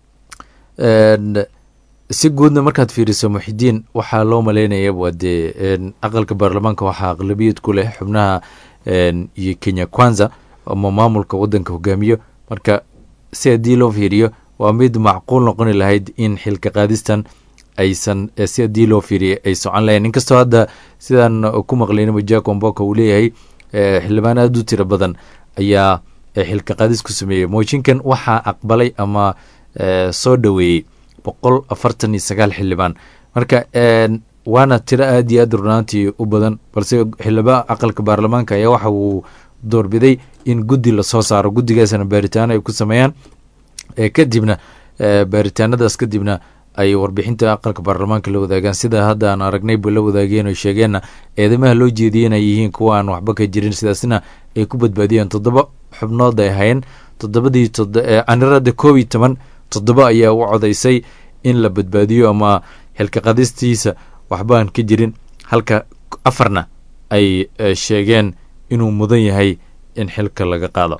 si guudna markaad fiiriso muxidiin waxaa loo maleynaya waa dee aqalka baarlamaanka waxaa aqlabiyad ku leh xubnaha iyo kenya kwanza ama maamulka wadanka hogaamiyo marka si haddii loo fiiriyo waa mid macquul noqoni lahayd in xilka qaadistan aysan si haddii loo fiiriya ay socon lahayn inkastoo hadda sidaan ku maqlaynaba jack omboka uu leeyahay xildhibaan aada u tiro badan ayaa xilka qaadis ku sameeyey mooshinkan waxaa aqbalay ama soo dhoweeyey boqol afartan iyo sagaal xildhibaan marka waana tiro aada iyo aad runaantii u badan balse xildhibaan aqalka baarlamaanka ayaa waxa uu doorbiday in guddi lasoo saaro guddigaasna baaritaano ay ku sameeyaan kadibna baaritaanadaas kadibna ay warbixinta aqalka baarlamaanka la wadaagaan sida hadda aan aragnayba la wadaageen oo sheegeenna eedamaha loo jeediyey inay yihiin kuwa aan waxba ka jirin sidaasna ay ku badbaadiyeen toddoba xubnood ay hayeen toddobadii anirada koob iyo toban toddoba ayaa u codaysay in la badbaadiyo ama xilka qadistiisa waxba aan ka jirin halka afarna ay sheegeen inuu mudan yahay in xilka laga qaado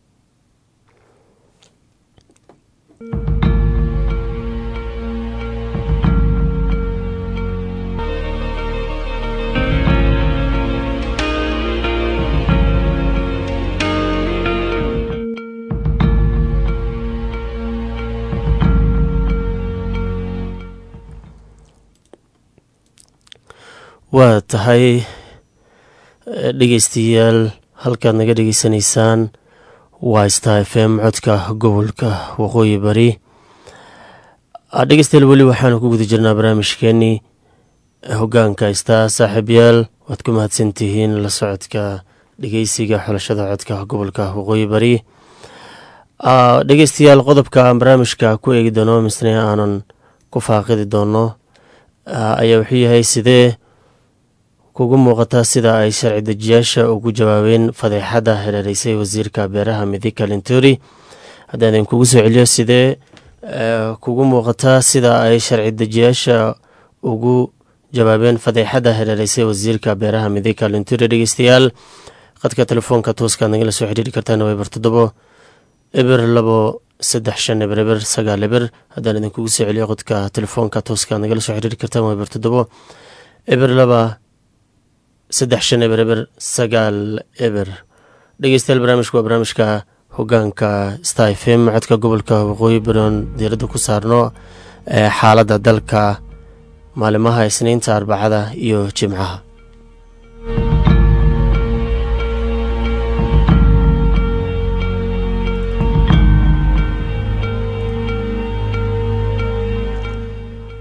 waa tahay dhegeystayaal halkaad naga dhegeysanaysaan waa star f m codka gobolka waqooyi bari dhegeystayaal weli waxaanu ku guda jirnaa barnaamijkeenii hogaanka star saaxiibyaal waad ku mahadsantihiin la socodka dhegeysiga xulashada codka gobolka waqooyi bari dhegeystayaal qodobka aan barnaamijka ku eegi doono misne aanan ku faaqidi doono ayaa wuxuu yahay sidee kugu muuqataa sida ay sharci dejiyaasha ugu jawaabeen fadeexadda hareereysay wasiirka beeraha midika linturi haddaan idinkugu soo celiyo sidee kugu muuqataa sida ay sharci dejiyaasha ugu jawaabeen fadeexadda hareereysay wasiirka beeraha midika linturi dhegeystayaal qadka telefoonka tooskaad nagala soo xiriiri kartaan weber toddobo eber labo saddex shan eber eber sagaal eber haddaan idinkugu soo celiyo qodka telefoonka tooskaad nagala soo xiriiri kartaan weber toddobo eber laba saddex shan eber eber sagaal eber dhegeystayaal barnaamijku waa barnaamijka hogaanka star f m codka gobolka waqooyi baroon diiradda ku saarno ee xaaladda dalka maalimaha isniinta arbacada iyo jimcaha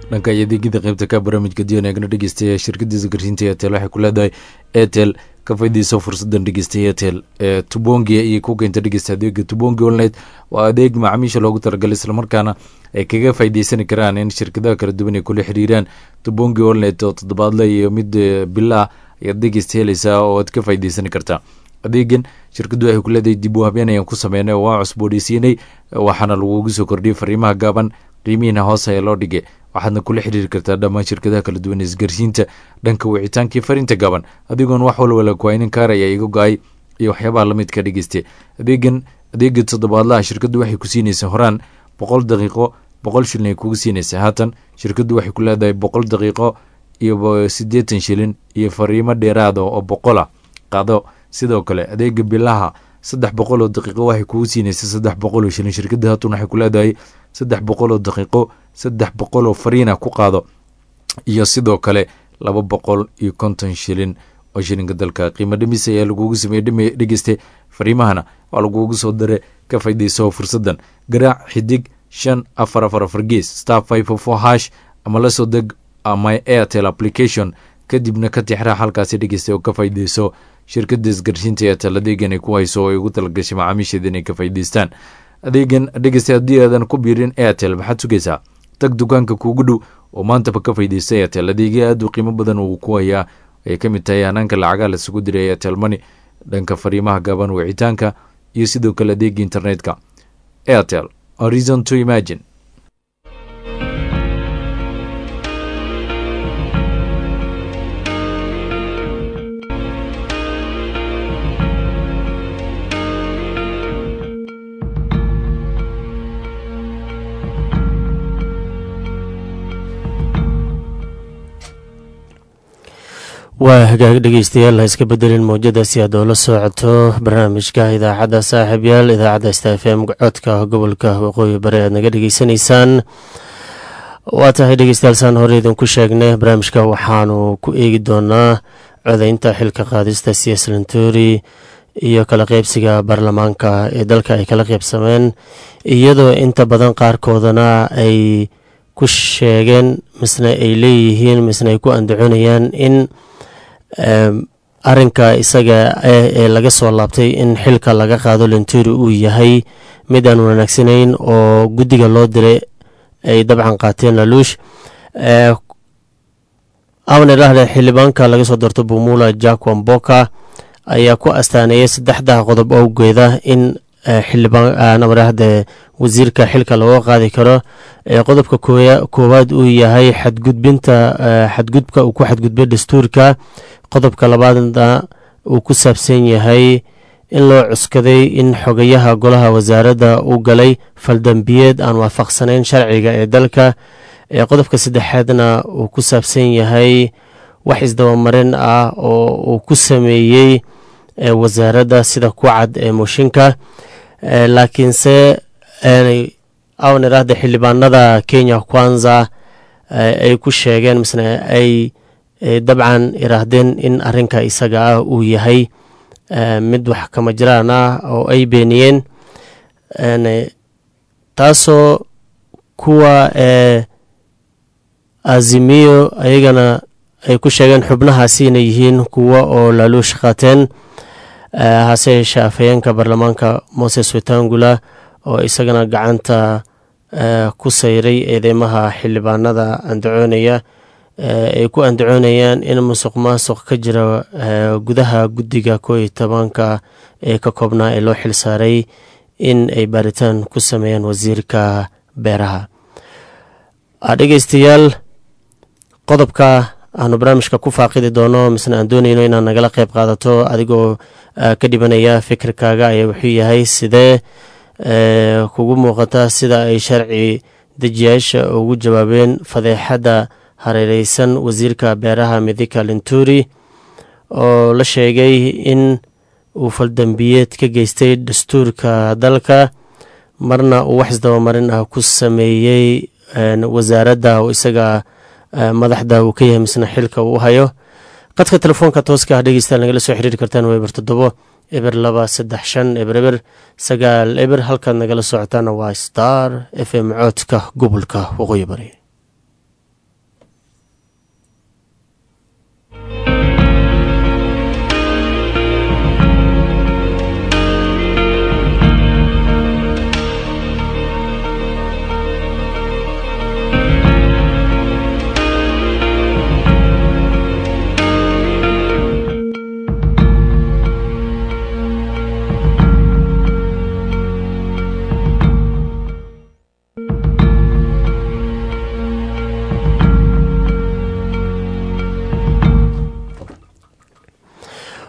dhanka iyo adeegyada qeybta ka barnaamijka dion eegna dhegeystayaa shirkadda isgaarsiinta etel waxay ku leedahay etel ka faydiiso fursadan dhegeysta etel ee tubongi iyo ku keenta dhegeysta adeega tubongi online waa adeeg macaamiisha loogu talagalay islamarkaana ay kaga faa'iideysani karaan in shirkadaha kala duwan ay kula xiriiraan tubongi online oo toddobaadle iyo mid bilaa ayaad dhegeysta helaysaa oo aad ka faa'iideysani kartaa adeegan shirkaddu waxay ku leedahay dib u habeen ayaan ku sameynay oo waa cusboodheysiinay waxaana lagugu soo kordhiyay fariimaha gaaban qiimihiina hoos ayaa loo dhigay waxaadna kula xiriiri kartaa dhammaan shirkadaha kala duwan ee isgaarsiinta dhanka wicitaankii fariinta gaaban adigoon wax walwala kuwaynin kaar ayaa iga go-ay iyo waxyaabaha lamidka dhegeystay adeegan adeega toddobaadlaha shirkaddu waxay ku siinaysaa horaan boqol daqiiqo boqol shilin ay kugu siinaysaa haatan shirkaddu waxay ku leedahay boqol daqiiqo iyo siddeetan shilin iyo fariimo dheeraada oo boqol ah qaado sidoo kale adeega bilaha saddex boqol oo daqiiqo waxay kugu siinaysa saddex boqol oo shilin shirkadda haatan waxay ku leedahay saddex boqol oo daqiiqo saddex boqol oo fariina ku qaado iyo sidoo kale laba boqol iyo konton shilin oo shilinka dalka qiimo dhimis ayaa lagugu sameeyey dhegeyste fariimahana waa lagugu soo dare ka faydayso fursadan garaac xidig shan afar afar afar gees star five o four hash ama la soo deg my airtel application kadibna ka tixraa halkaasi dhegeysta oo ka faydayso shirkadda isgarshiinta eetel adeegan ay ku hayso oo ay ugu talagashay macaamiisheeda inay ka faa'idaystaan adeegan dhegeysta haddii aadan ku biirin airtel maxaad sugaysaa tag dukaanka kuugu dhow oo maantaba ka faydaysta airtel adeegya aad u qiimo badan uu ku hayaa ay ka mid tahay hanaanka lacagaa lasugu diray airtel money dhanka fariimaha gaaban wicitaanka iyo sidoo kale adeega internetka airtel a reason to imagine waa hagaag dhegeystayaal ha iska bedelin mowjada si aad oola socoto barnaamijka idaacadda saaxiibyaal idaacadda sta f m codka gobolka waqooyi bari aad naga dhegeysanaysaan waa tahay dhegeystayaal saan hore idinku sheegnay barnaamijka waxaanu ku eegi doonaa codeynta xilka qaadista cs lantori iyo kala qeybsiga baarlamaanka ee dalka ay kala qeybsameen iyadoo inta badan qaarkoodana ay ku sheegeen misna ay leeyihiin misna ay ku andacoonayaan in arinka isaga ee laga soo laabtay in xilka laga qaado lenturi uu yahay mid aan wanaagsanayn oo guddiga loo diray ay dabcan qaateen laluush amne dhahde xildhibaanka laga soo doorto bumula jack wamboka ayaa ku astaaneeyay saddexda qodob owgeeda in xildhibaanamaraahde wasiirka xilka looga qaadi karo qodobka koowaad uu yahay xadgudbinta xadgudbka uu ku xadgudbay dastuurka qodobka labaadna uu ku saabsan yahay in loo cuskaday in xogayaha golaha wasaaradda uu galay faldambiyeed aan waafaqsanayn sharciga ee dalka qodobka saddexaadna uu ku saabsan yahay wax isdabamarin ah oo uu ku sameeyey wasaaradda sida ku cad ee mooshinka laakiinse awn iraahda xildhibaanada kenya kwanza ay ku sheegeen misna ay dabcan iraahdeen in arinka isaga ah uu yahay mid wax kama jiraan ah oo ay beeniyeen taasoo kuwa azimiyo ayagana ay ku sheegeen xubnahaasi inay yihiin kuwa oo laaluush qaateen hase yeeshee afhayeenka baarlamaanka moses wetangula oo isagana gacanta ku sayray eedeymaha xildhibaanada andacoonaya ay ku andacoonayaan in musuq maasuq ka jira gudaha guddiga koo iyo tobanka ee ka koobnaa ee loo xilsaaray in ay baaritaan ku sameeyaan wasiirka beeraha dhegeystayaal qodobka aanu barnaamijka ku faaqidi doono misna aan doonayno inaad nagala qeyb qaadato adigoo ka dhibanaya fikirkaaga ayaa wuxuu yahay sidee kugu muuqata sida ay sharci dejiyaasha ugu jawaabeen fadeexadda hareereysan wasiirka beeraha midika linturi oo la sheegay in uu faldambiyeed ka geystay dastuurka dalka marna uu wax isdabamarin ah ku sameeyey wasaaradda oo isaga madaxda uu ka yahay misna xilka uu hayo qadka telefoonka tooska ah dhegeystayaal nagala soo xiriiri kartaan waa eber toddobo eber laba saddex shan eber eber sagaal eber halkaad nagala socotaana waa star f m coodka gobolka waqooyi bari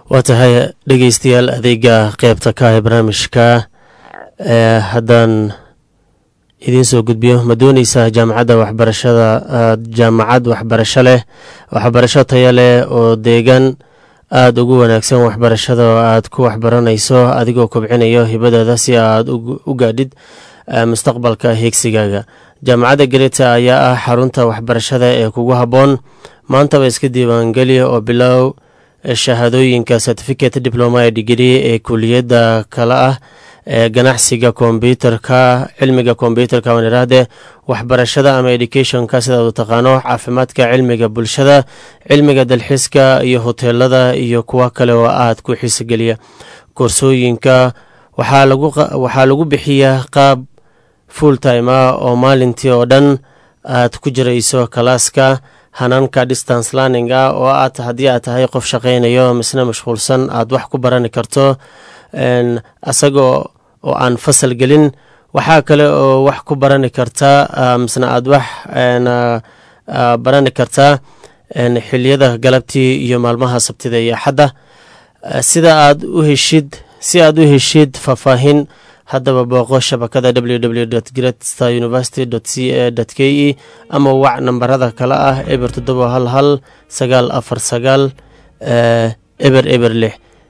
waa tahay dhegeystayaal adeega qeybta ka ee barnaamijka ee haddaan idiin soo gudbiyo ma dooneysaa jaamacadda waxbarashada jaamacad waxbarasho leh waxbarasho taya leh oo deegaan aada ugu wanaagsan waxbarashada oo aad ku waxbaranayso adigoo kobcinayo hibadaada si aad u gaadhid mustaqbalka heegsigaaga jaamacadda gareta ayaa ah xarunta waxbarashada ee kugu habboon maantaba iska diiwaangeli oo bilow shahaadooyinka certificate diploma degree ee kuliyadda kale ah ee ganacsiga kombyuterka cilmiga kombyuterka waan iraahde waxbarashada ama educationka sidaad u taqaano caafimaadka cilmiga bulshada cilmiga dalxiiska iyo hoteelada iyo kuwo kale oo aad ku xiisogeliya koorsooyinka waxaa lagu bixiyaa qaab full time ah oo maalintii oo dhan aad ku jirayso kalaaska hanaanka distance learning ah oo aad haddii aad tahay qof shaqaynayo misna mashquulsan aad wax ku barani karto asagoo oo aan fasal gelin waxaa kale oo wax ku barani kartaa misna aad wax barani kartaa xiliyada galabtii iyo maalmaha sabtida iyo axadda sida aad u heshid si aad u heshid faahfaahin haddaba booqo shabakada www greatstar university c a k e ama wac nambarada kale ah eber toddoba hal hal sagaal afar sagaal eber eber lix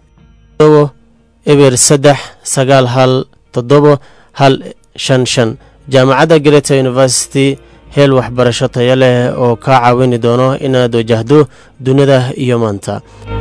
eber saddex sagaal hal toddobo hal shan shan jaamacadda greta university heel waxbarasho taya leh oo kaa caawini doono inaad wajahdo dunida iyo maanta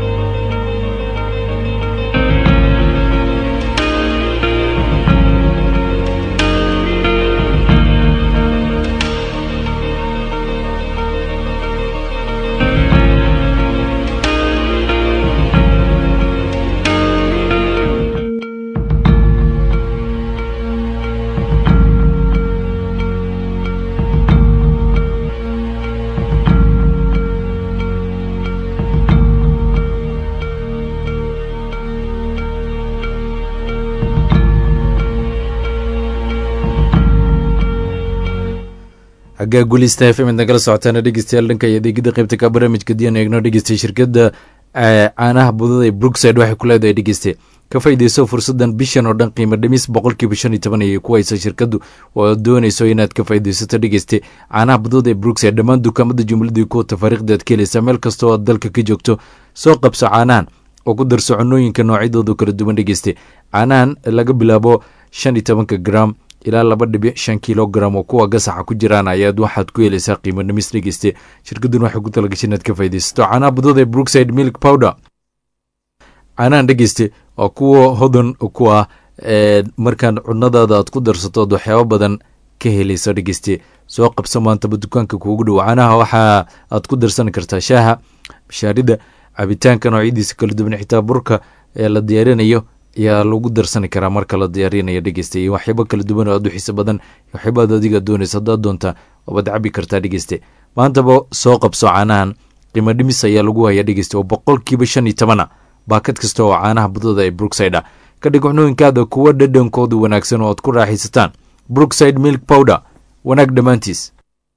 xaggaa gulista f m id nagala socotaana dhegeystayaal dhanka iyo adeegida qeybta ka barnaamijka diyan eegno dhegeystay shirkadda caanaha budada ee brookside waxay ku leedahay dhegeyste ka faa'iideyso fursadan bishan oo dhan qiimo dhimis boqolkiiba shan iyo toban ayay ku haysa shirkaddu oo doonayso inaad ka faa'iideysato dhegeyste caanaha budada ee brookside dhammaan dukaamada jumladii kuwa tafaariikhda aad ka helaysaa meel kasta oo aad dalka ka joogto soo qabso caanahan oo ku darso cunooyinka noocyadoodu kala duwan dhegeyste caanahan laga bilaabo shan iyo tobanka gram ilaa laba dhibic shan kilogram oo kuwa gasaxa ku jiraan ayaad waxaad ku helaysaa qiimo dhimis dhegeyste shirkadun waxay ku talagashay inaad ka faaideysato caanaha budada ee brookside milk powder caanahan dhegeyste waa kuwa hodan ku ah markaan cunadaada aad ku darsato ood waxyaabo badan ka helayso dhegeyste soo qabso maantaba dukaanka kuugu dhow caanaha waxa aad ku darsan kartaa shaaha bashaarida cabitaanka noocyadiisa kala duwan xitaa burka ee la diyaarinayo ayaa lagu darsani karaa marka la diyaarinayo dhegeyste iyo waxyaabo kala duwan oo aad u xiiso badan waxyaabaad adiga doonaysa haddaad doonta waabad cabi kartaa dhegeyste maantaba soo qabso caanahan qiimo dhimis ayaa lagu hayaa dhegeyste oo boqolkiiba shan iyo tobana baakad kasta oo caanaha budada ee brookside ah ka dhig cunooyinkaada kuwa dhadhankoodu wanaagsan oo aad ku raaxaysataan brookside milk powder wanaag dhammaantiis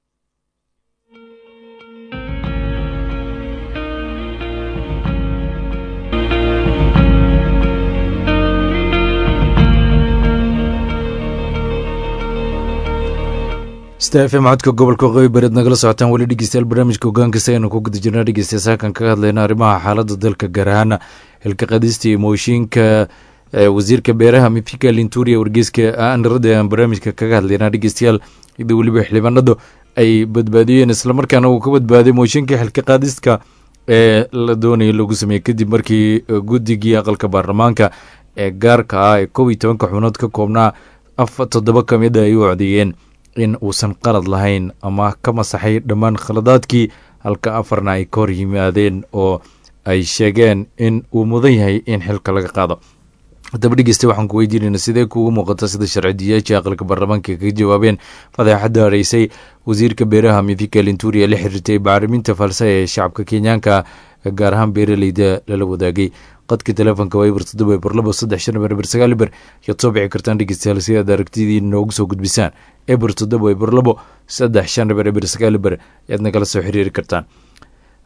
stafm codka gobolka waqooyi bareed nagala socotaan weli dhegeystayaal barnaamijka hogaankaisa aynu ku guda jirnaa dhegeystayaal saakan kaga hadlayna arrimaha xaaladda dalka gaar ahaan xilka qadista iyo mooshiinka wasiirka beeraha mifika linturia wargeyska anarada aan barnaamijka kaga hadlaynaa dhegeystayaal iyadoo weliba xildhibaanadu ay badbaadiyeen islamarkaana uu ka badbaaday mooshinka xilka qaadista ee la doonaya lagu sameeyey kadib markii guddigii aqalka baarlamaanka ee gaarka ah ee kob iyo tobanka xubnood ka koobnaa af toddoba ka mid a ay u codeeyeen in uusan qalad lahayn ama ka masaxay dhammaan khaladaadkii halka afarna ay ka hor yimaadeen oo ay sheegeen in uu mudan yahay in xilka laga qaado haddaba dhegeysta waxaan ku weydiinayna sidee kuugu muuqata sida sharcidiyaashii aqalka baarlamaanka kaga jawaabeen fadeexadda hareysay wasiirka beeraha mithika linturia la xiriirtay bacriminta falsa ee shacabka kenyaanka gaar ahaan beeraleyda lala wadaagay qadka telefoonka waa eber toddoba eber labo saddex shan eber eber sagaal eber yaad soo bixi kartaan dhegeystayaal si aad aragtidii noogu soo gudbisaan eber toddoba eber labo saddex shan eber eber sagaal eber yaad nagala soo xiriiri kartaan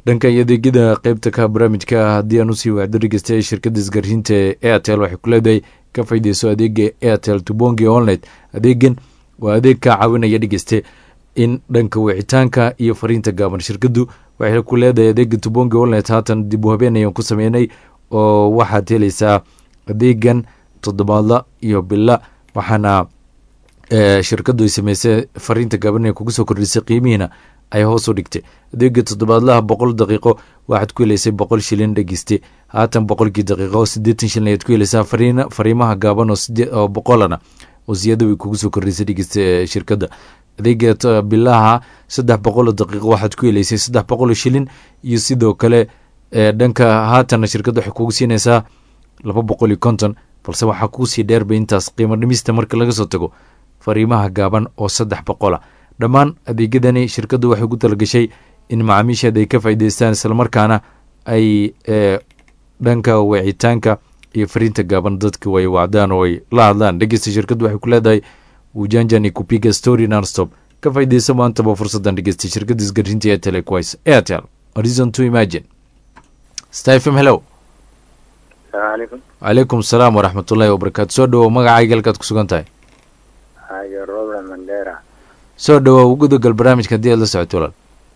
dhanka iyo adeegyada qeybta ka barnaamijka haddii aan usii wacdo dhegeystayaal shirkadda isgaarsiinta ee airtel waxay ku leedahay ka faa'iideyso adeega airtel tubongi online adeegan waa adeeg kaa caawinaya dhegeyste in dhanka wicitaanka iyo fariinta gaaban shirkaddu waxay ku leedahay adeega tubongi online haatan dib u habeen ayaan ku sameynay oo waxaad helaysaa adeegan toddobaadla iyo bila waxaana shirkaddu ay sameysay fariinta gaaban ee kugu soo kordhisay qiimihiina ay hoos u dhigtay adeega toddobaadlaha boqol daqiiqo waxaad ku heleysay boqol shilin dhegeyste haatan boqolkii daqiiqo siddeetan shilin ayaad ku heleysaa fariin fariimaha gaaban oo sidee oo boqolana oo ziyada way kugu soo kordhisay dhegeyste shirkadda adeega bilaha saddex boqoloo daqiiqo waxaad ku heleysay saddex boqoloo shilin iyo sidoo kale dhanka haatana shirkadda waxay kugu siinaysaa laba boqol iyo konton balse waxaa kuusii dheerbay intaas qiimo dhimista marka laga soo tago fariimaha gaaban oo saddex boqola dhammaan adeegyadani shirkaddu waxay ku talagashay in macaamiisheeda ay ka faa'iideystaan islamarkaana ay dhanka wicitaanka iyo fariinta gaaban dadka way wacdaan oo ay la hadlaan dhegeysta shirkaddu waxay ku leedahay ujanjani kupiga story nonstop ka faa'iideysa maantaba fursaddan dhegeysta shirkadda isgarinta ee telequise airtel horizon to imagine stafm hello salaamaaleykum calaykum salaam waraxmatullaahi wabarakaatu soo dhawow magacayga halkaad ku sugan tahay hayo robert mandera soo dhawow gudagal barnaamijka haddii aad la socoto walaal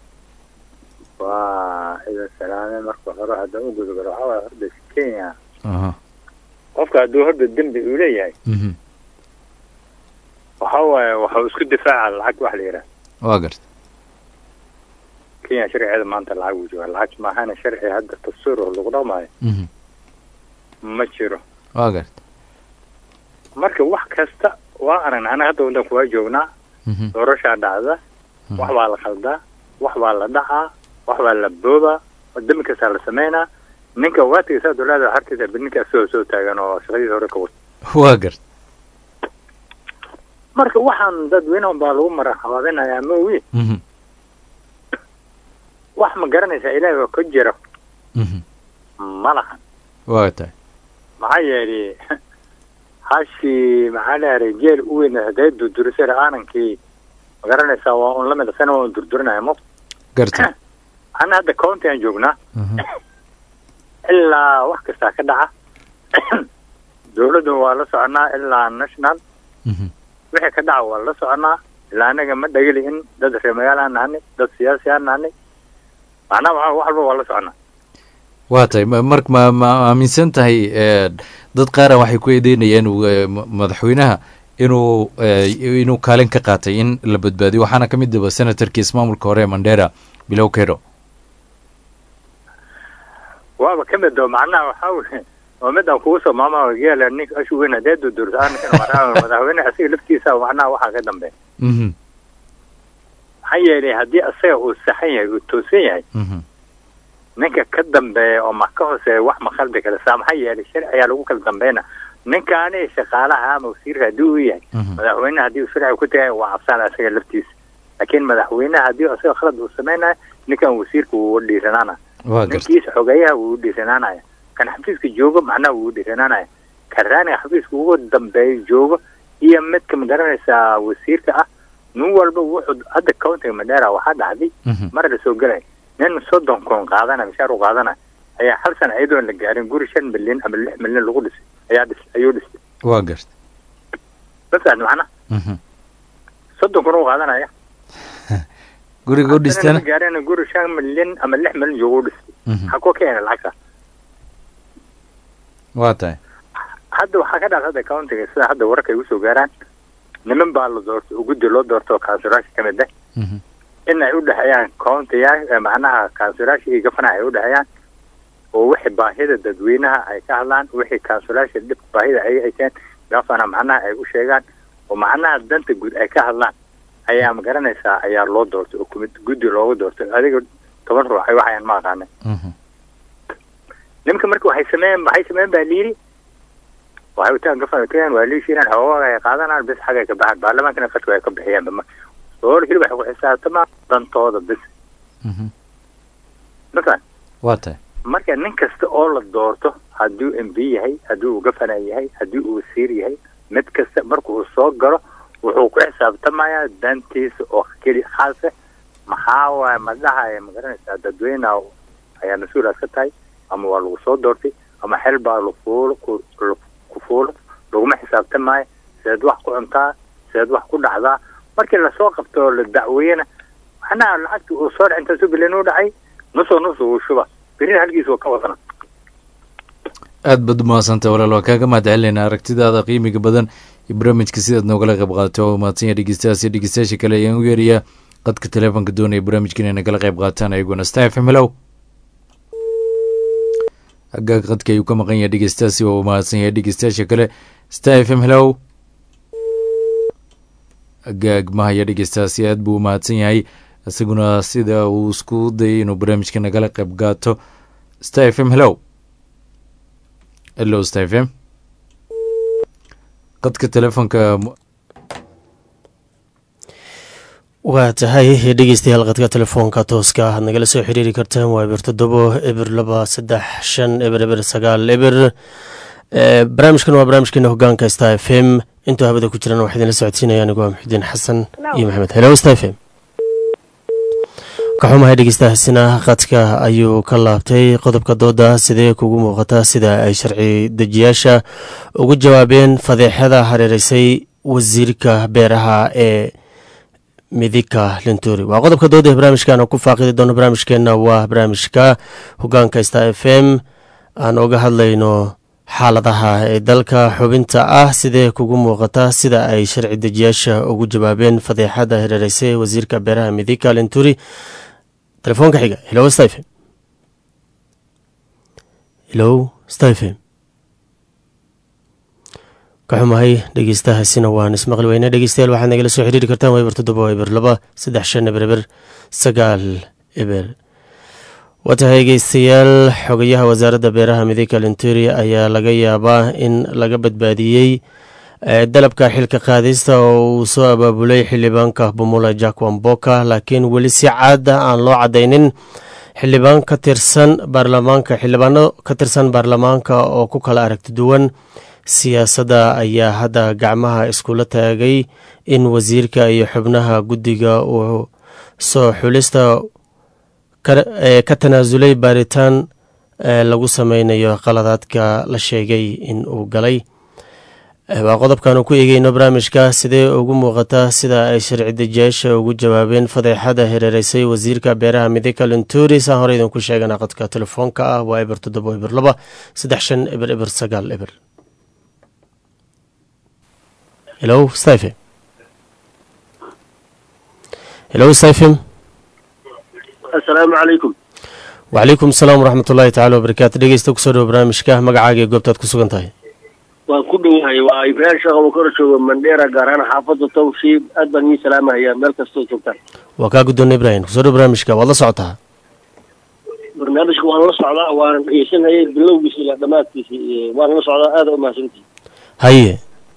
waa ida salaame marka hore hadda u gudagalo waxaa waaya horda kenya aha qofka hadduu horda dembi uu leeyahay mhm waxa waaye waxuu isku difaaca lacag wax la yidhaha waa garta kenya sharcigeeda maanta lacag uu jooga lacag maahana sharci hadda dastuur oo lagu dhaqmaayo mhm ma jiro waa garta marka wax kasta waa aragna anaga hadda wadanku waa joognaa mhm doorashaa dhacda wax baa la khaldaa wax baa la dhacaa wax baa la boobaa dembi kastaa la sameynaa ninka waatiga saa dowlada harkiisa ninka asagoo soo taagan oo shaqadiisa hore ka wata waa garta marka waxaan dadweynahan baa lagu mara habaabinayaa maogi mhm wax ma garanaysaa ilaahay oo ka jira mhm ma lahan waa tahay maxaa yeelay hashii maxaa leeyahay jeel u weyn hadee durdurisay aanankii ma garanaysaa waa un lamid asana waa un durdurinaya mo garta ana hadda county aan joognaa mhm ilaa wax kastaa ka dhaca dowladdu waa la soconaa ilaa national mhm wixii ka dhaca waa la soconaa ilaa anaga ma dhageli in dad reer magaal aan nahanay dad siyaasi aan nahanay macnaha waxa wax walba waa la soconaa waa tahay ma- marka ma ma aaminsan tahay eh, dad qaara waxay ku eedeynayeen uu, eh, ma- madaxweynaha inuu eh, inuu kaalin ka qaatay in la badbaadiyo waxaana ka mid aba senatarkii ismaamulka hore ee mandera bilow kero waaba ka mid oo macnaha waxaa weye oo mid aan kugu soo maama geela ninka ashu weyn hadee durdursa anakan macnaha madaxweyne asiga laftiisa macnaha waxaa ka dambeeya mhm maxaa yeelay haddii asaga uu saxan yahay uu toosan yahay mhm ninka ka dambeeya oo ma ka hooseeya wax ma khaldi kale saa maxaa yeelay sharci ayaa lagu kala dambayna ninkaani shaqaalaha ama wasiirka haddii uu yahay mhm madaxweynaha haddii uu sharci ku tagay waa cabsaan asaga laftiisa laakiin madaxweynaha haddii asaga khalad uu samaynayo ninkan wasiirka wuu dhiiranaana waa garta ninkiisa xogeeyaha wuu dhiiranaanaya kan xafiiska joogo macnaha wuu dhiiranaanaya kan raaniga xafiiska ugu dambeeya joogo iyo midka ma garanaysaa wasiirka ah nin walba wuxuu hadda countiga madheera waxaa dhacday mhm mar la soo gelay nin soddon kun qaadana mishaar u qaadana ayaa hal sana iyadoon la gaarin guri shan milyan ama lix milyan lagu dhisay ayaa dhis ayuu dhistay waa garta ma fahad macna mhm soddon kun u qaadanaya guriga u Hal sana dhistana lama gaarin guri shan milyan ama lix milyan joogu dhistay mhm maxaa koo keena lacagta waa tahay hadda waxaa ka dhacda hadda countiga sida hadda wararka ay usoo gaaraan niman baa la doorto oo guddi loo doorto oo kansulaasha ka mid ah mhm in ay udhexeeyaan countiya macnaha kansulaasha iyo gafanaha ay udhexeeyaan oo wixii baahida dadweynaha ay ka hadlaan wixii kansulaasha dhib baahida ay hayseen gafana macnaha ay u sheegaan oo macnaha danta guud ay ka hadlaan ayaa ma garanaysaa ayaa loo doortay oo kumid guddi loogu doortay adiga toban ruux ay waxayaan ma aqaanin mhm nimanka marka waxay sameeyeen waxay sameeyeen baa liiri waxay utaan gafan keen waa liishiinaan xoogaa ay qaadanaan bis xagay ka baxaan baarlamaankana qadka ay ka bixiyaan bama soor hilib waxay ku xisaabtamaan dantooda bis mhm marka waa tahay marka nin kasta oo la doorto hadduu m b yahay haddii uu gafana yahay haddii uu wasiir yahay mid kasta marka uu soo galo wuxuu ku xisaabtamayaa dantiisa oo keli khaasa maxaa waaye madhaha magaranaysaa dadweyneha ayaa mas-uulaad ka tahay ama waa lagu soo doortay ama xel baa lafuulo ku ku fuulo laguma xisaabtamaayo seed wax ku cuntaa seed wax ku dhacdaa markii lasoo qabto oo la dacweeyena macnaha lacagta uu soo dhac intaasuu bilan u dhacay nusoo nus uu shuba berina halkiis waa ka wadana aad baad umahadsantay walaal waa kaaga mahad celinayna aragtidaada qiimiga badan iyo barnaamijka sidaad noogala qayb qaadato waa mahadsan yahay dhegeystayaas iyo dhegeystayaasha kale ayaan u yeerayaa qadka teleefonka doonaya barnaamijka inay nagala qayb qaataan ayaguna star f m hellow agaaga qadka ayuu ka maqan yahay dhegeystayaasi waa uu mahadsan yahay dhegeystayaasha kale star f m hellow agaag mahaya dhegeystayaasi aad buu u mahadsan yahay isaguna sida uu isku dayay inuu barnaamijka nagala qayb qaato star f m hellow hello star f m qadka teleefonka waa tahay dhegeystayaal qadka telefoonka tooska aad nagala soo xiriiri kartaan waa eber toddobo eber laba saddex shan eber eber sagaal eber barnaamijkan waa barnaamijkeena hogaanka star f m intuu habada ku jirana waxaa idinla socodsiinaya anigu waa muxudiin xasan iyo maxamed hello star f m ka xumahay dhegeystahaasina qadka ayuu ka laabtay qodobka dooda sidee kugu muuqata sida ay sharci dejiyaasha ugu jawaabeen fadeexada hareereysay wasiirka beeraha ee midika linturi waa qodobka dooda ee barnaamijkan ku faaqidi doono barnaamijkeena waa barnaamijka hogaanka star f m aan oga hadlayno xaaladaha ee dalka xubinta ah sidee kugu muuqata sida ay sharci dejiyaasha ugu jawaabeen fadeexada hareereysay wasiirka beeraha midika linturi telefoonka xiga hello stephen hello stephen ka xumahay dhegeystahaasina waan ismaqli weyne dhegeystayaal waxaad nagala soo xiriiri kartaan waa eber toddoba eber laba saddex shan eber eber sagaal eber waa tahay dhegeystayaal xogayaha wasaaradda beeraha midika linturi ayaa laga yaabaa in laga badbaadiyey dalabka xilka qaadista oo uu soo abaabulay xildhibaanka bumula jack wamboka laakiin weli si caada aan loo cadaynin xildhibaan ka tirsan baarlamaanka xildhibaano ka tirsan baarlamaanka oo ku kala aragti duwan siyaasadda ayaa hadda gacmaha iskula taagay in wasiirka iyo xubnaha guddiga uu soo xulista ka tanaasulay baaritaan lagu sameynayo qaladaadka la sheegay in uu galay waa qodobkaanu ku eegeyno barnaamijka sidee ugu muuqata sida ay sharci dejiyaasha ugu jawaabeen fadeexada hereereysay wasiirka beeraha midika linturi saan hore idinku sheegana qadka telefoonka ah waa eber toddobo eber laba saddex shan eber eber sagaal eber hello stephen hello stephen assalaamu calaykum wacalaykum asalaam waraxmat ullaahi tacala wabarakaatu dhegeysta kusoo dhawo barnaamijka magacaaga ee goobtaad ku sugan tahay waan ku dhowahay waa ibraahim sheekh abukar jooga mandheera gaar ahaan xaafadda tawshiib aad baan idiin salaamahayaa meel kastoo joogtaan waa kaa guddoona ibraahim kusoo dhawo barnaamijka waad la socotaa barnaamijka waan la socdaa waan dhegeysanayay bilowgiisa ilaa dhammaadkiisa waan la socdaa aada u mahadsantihi haye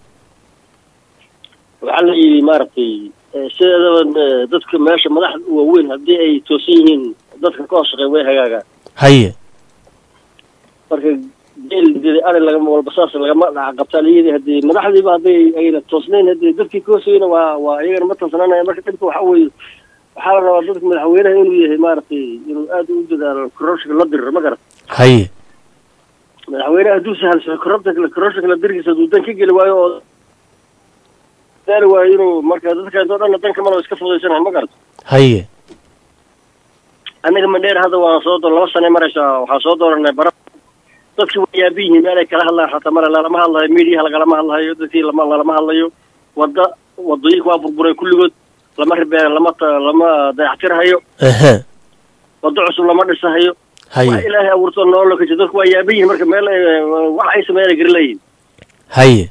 waxaa la yidhi maaragtay sideedaba dadka meesha madaxda waaweyn haddii ay toosan yihiin dadka ka hoos shaqeey way hagaagaan haye marka geel ari lagama walba saas lagama dhaca qabtaa layidhi haddii madaxdiiba hadday ayna toosnayn haddii dadkii ka hoosayna waa waa iyagana ma toosnaanaya marka dhibka waxa weeye waxaa la rabaa dadka madaxweynaha inuu yahay maaragtay inuu aada u dadaalo kororshika la diriro ma garat haye madaxweynaha hadduu sahalsao kororta kororshika la dirkiisa hadduu dan ka geli waayo oo daali waayo inuu marka dadka intoo dhanna danka mana iska fudaysanahay ma garat haye anaga mandheer hadda waan soo doon laba sane maraysaa waxaan soo dooranay bara dadki way yaaban yihiin meel ay kala hadlaan xataa male lalama hadlayo mediaha lagalama hadlayo dadkii lama lalama hadlayo wada wadooyinka waa burburay kulligood lama ribeera lama lama dayactirhayo ehe wado cusub lama dhisahayo wax haye ilaahay abuurto nolol ka jiro dadku waa yaaban yihiin marka meel wax ay sameeyaan ay gari leeyihin haye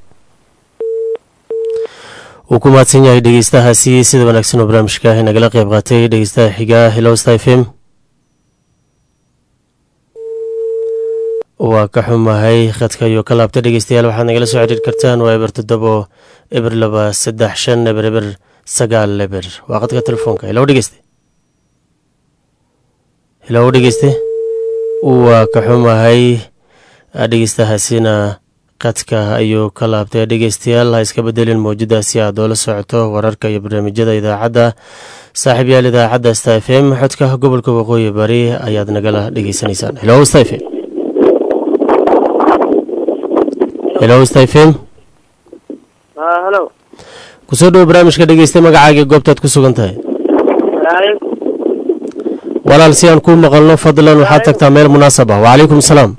wuu ku mahadsan yahay dhegeystahaasi sida wanaagsan oo barnaamijka nagala qeyb qaatay dhegeystaha xiga hello stephen waa ka xumahay khadka ayuu ka laabtay dhegeystayaal waxaad nagala soo xiriir kartaan waa eber toddobo eber laba saddex shan eber eber sagaal eber waa qadka telefoonka hello dhegeyste hello dhegeyste waa ka xumahay dhegeystahaasina qadka ayuu ka laabtay dhegeystayaal ha iska bedelin mawjadaasi aad oola socoto wararka iyo barnaamijyada idaacadda saaxiib yaal idaacadda sta f m xodka gobolka waqooyi bari ayaad nagala dhegeysanaysaan helo sta f m helo sta f m halo kusoo dhowo barnaamijka dhegeystay magacaaga goobtaad ku sugan tahay walaal si aan kuu maqalno fadlan waxaad tagtaa meel munaasab ah wacalaykum salaam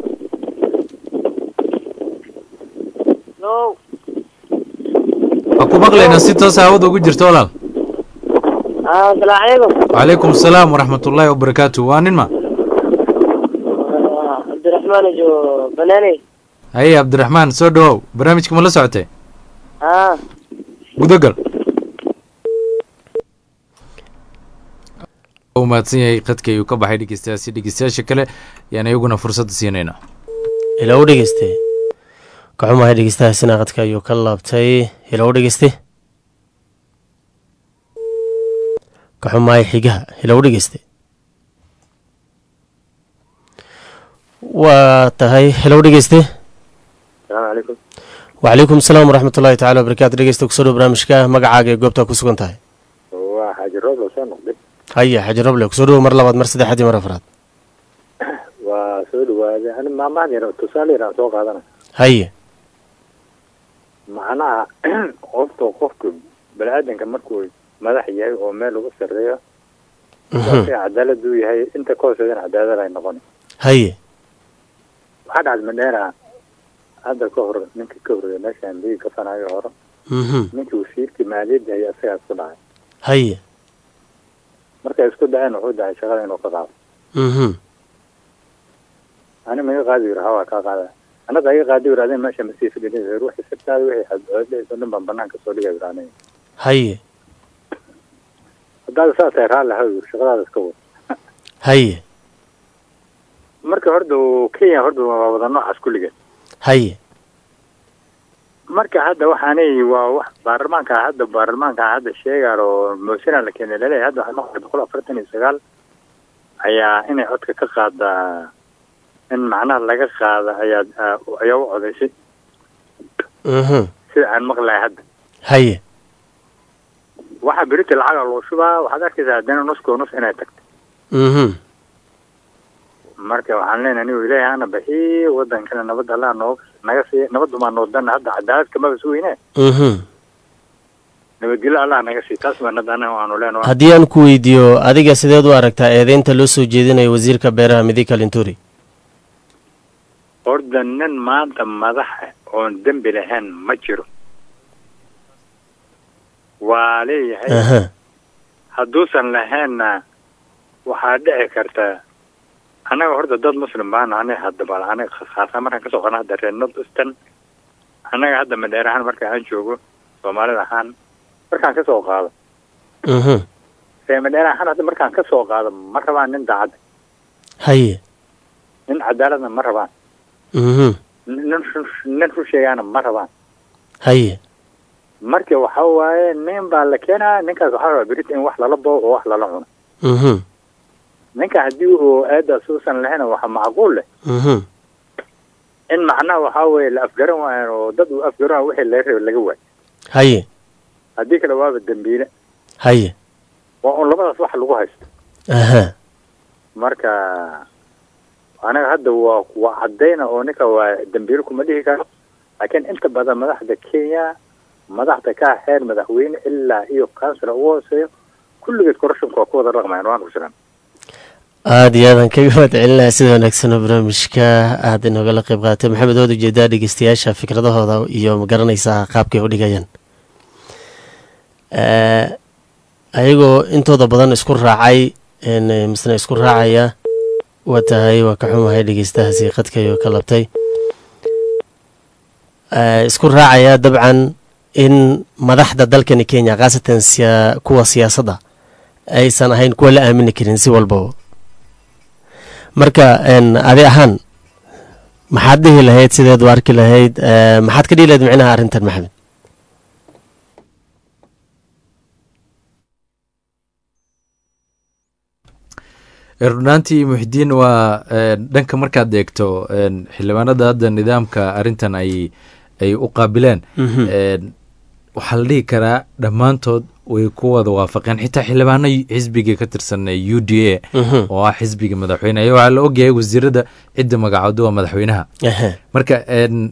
waa ku maqlaynaa si toos hawada ugu jirto walaal asalaamu calaykum wacalaykum asalaam waraxmatullaahi wabarakaatu waa nin ma cabdiraxmaan jo banaaney haye cabdiraxmaan soo dhawow barnaamijka ma la socotay haa gudagal u mahadsan yahay qadka ayuu ka baxay dhegeystayaasi dhegeystayaasha kale yaan iyaguna fursadda siinaynaa hilow dhegeyste kaxumahay dhegeystahaasina qadka ayuu ka laabtay hilow dhegeyste kaxumahay xigaha hilow dhegeyste waa tahay hilow dhegeyste asalaamu calaykum wacalaykum salaam waraxmatullaahi tacala wabarakaatu dhegeysta kusoo dhow barnaamijka magacaaga ee goobtaa ku sugan tahay waa xaaji roob la soo noqday haya xaji roble kusoo dhowo mar labaad mar saddexaad iyo mar afraad waa soo dhawaaday ani maamahan yar tusaale yaraan soo qaadana haye macnaha qofta qofka bani-aadanka markuu madax yahay oo meel ugu sarreeyo Mhm. si cadaalad uu yahay inta ka hooseedana cadaalad ay noqon haye waxaa dhacday madheera hadda ka hor ninkii ka horreeya meeshaan biyi kafanayo hore Mhm. ninkii wasiirkii maaliyadda hayay asagaa isku dhacay haye markay isku dhaceen wuxuu dhacay shaqada inuu ka qaado Mhm. ani ma iga qaadi yiri hawaa kaa qaada anada iga qaadi yiri adin meesha masii fadhiya ruuxi sirtaada wixii xadcoodeys oo dhan baan banaanka soo dhigay yiri aniga haye haddaad saasay raalli haw yiri shaqadaada iska wad haye marka horda uu kenya horda waa wada noocaas kulligeed haye marka hadda waxaanay waa wax baarlamaanka hadda baarlamaanka hadda sheegaan oo moosina la keenay laleeyahay hadda waxaa noqotay boqol afartan iyo sagaal ayaa inay codka ka qaadaa in macnaha laga qaada ayaa ayaa u codaysay Mhm. sida aan maqlahay hadda haye waxaa berita lacaga loo shubaa waxaad arkaysaa haddana nuskoo nus inay tagto Mhm. marka waxaan leenahay anigu ilaahay hana baxi wadankana nabad allah noo naga sii nabadumaa noo dana hadda cadaalad kamaba sugeyne Mhm. nabadgelyo allah naga sii taas baan hadda anaga aanu leenahay haddii aan ku weydiiyo adiga sideed u aragtaa eedeynta loo soo jeedinayo wasiirka beeraha midika linturi horda nin maanta madaxa oon dembi lahayn ma jiro waa leeyahay aha hadduusan lahaynna waxaa dhici karta annaga horta dad muslim baan ani hadda bal aniga khaasan markaan kasoo qana hadda reer north eastern annaga hadda madheer ahaan marka aan joogo soomaalida ahaan markaan kasoo qaado Mhm. reer madheer ahaan hadda markaan kasoo qaado ma rabaan nin daacad haye nin cadaaladna ma rabaan Mhm. nin run- nin run sheegaana ma rabaan haye marka waxa waaye nin baa la keenaa ninkaas waxaa rabaa berita in wax lala bao oo wax lala cuno Mhm. ninka haddii uu aadaas uusan lahayn waxa macquul leh Mhm. in macnaha waxaa weeye la afgaran waayo oo dad uu afgaran waayo wixii laga rabay laga waayo haye haddii kale waaba dembiile haye waa un labadaas wax lagu haysto aha marka anaga hadda waa waa cadayna oo ninka waa dembiile kuma dhihi karo laakiin inta badan madaxda kenya madaxda ka xeer madaxweyne ilaa iyo kansila ugu hooseeyo kulligeed corruptionka waa ku wada dhaqmayaan waan ku jiran aada iyo aadan kaga mahad celinaha sida wanaagsan oo barnaamijka aada inogala qayb qaaatay maxamed waad ujeedaa dhegeystayaasha fikradahooda iyo magaranaysaa qaabkay u dhigayaan Eh, ayagoo intooda badan isku raacay en, eh, misna isku raacaya waa tahay waa ka xumahay dhegeystahaasi qadkayo ka labtay Eh, isku raacaya dabcan in madaxda dalkani kenya khaasatan siya- kuwa siyaasadda aysan ahayn kuwa la aamini karin si walbaba marka en, adi ahaan maxaad dhihi lahayd sideed u arki lahayd eh, maxaad ka dhihi lahayd micnaha arrintan maxamed runaantii muxidiin waa dhanka markaad eegto xildhibaanada hadda nidaamka arrintan ay ay u qaabileen waxaa la dhihi karaa dhammaantood way ku wada waafaqeen xitaa xildhibaano xisbiga ka tirsan u d a oo ah xisbiga madaxweyne ayaa waxaa la ogyahay wasiirada cidda magacooda waa madaxweynaha marka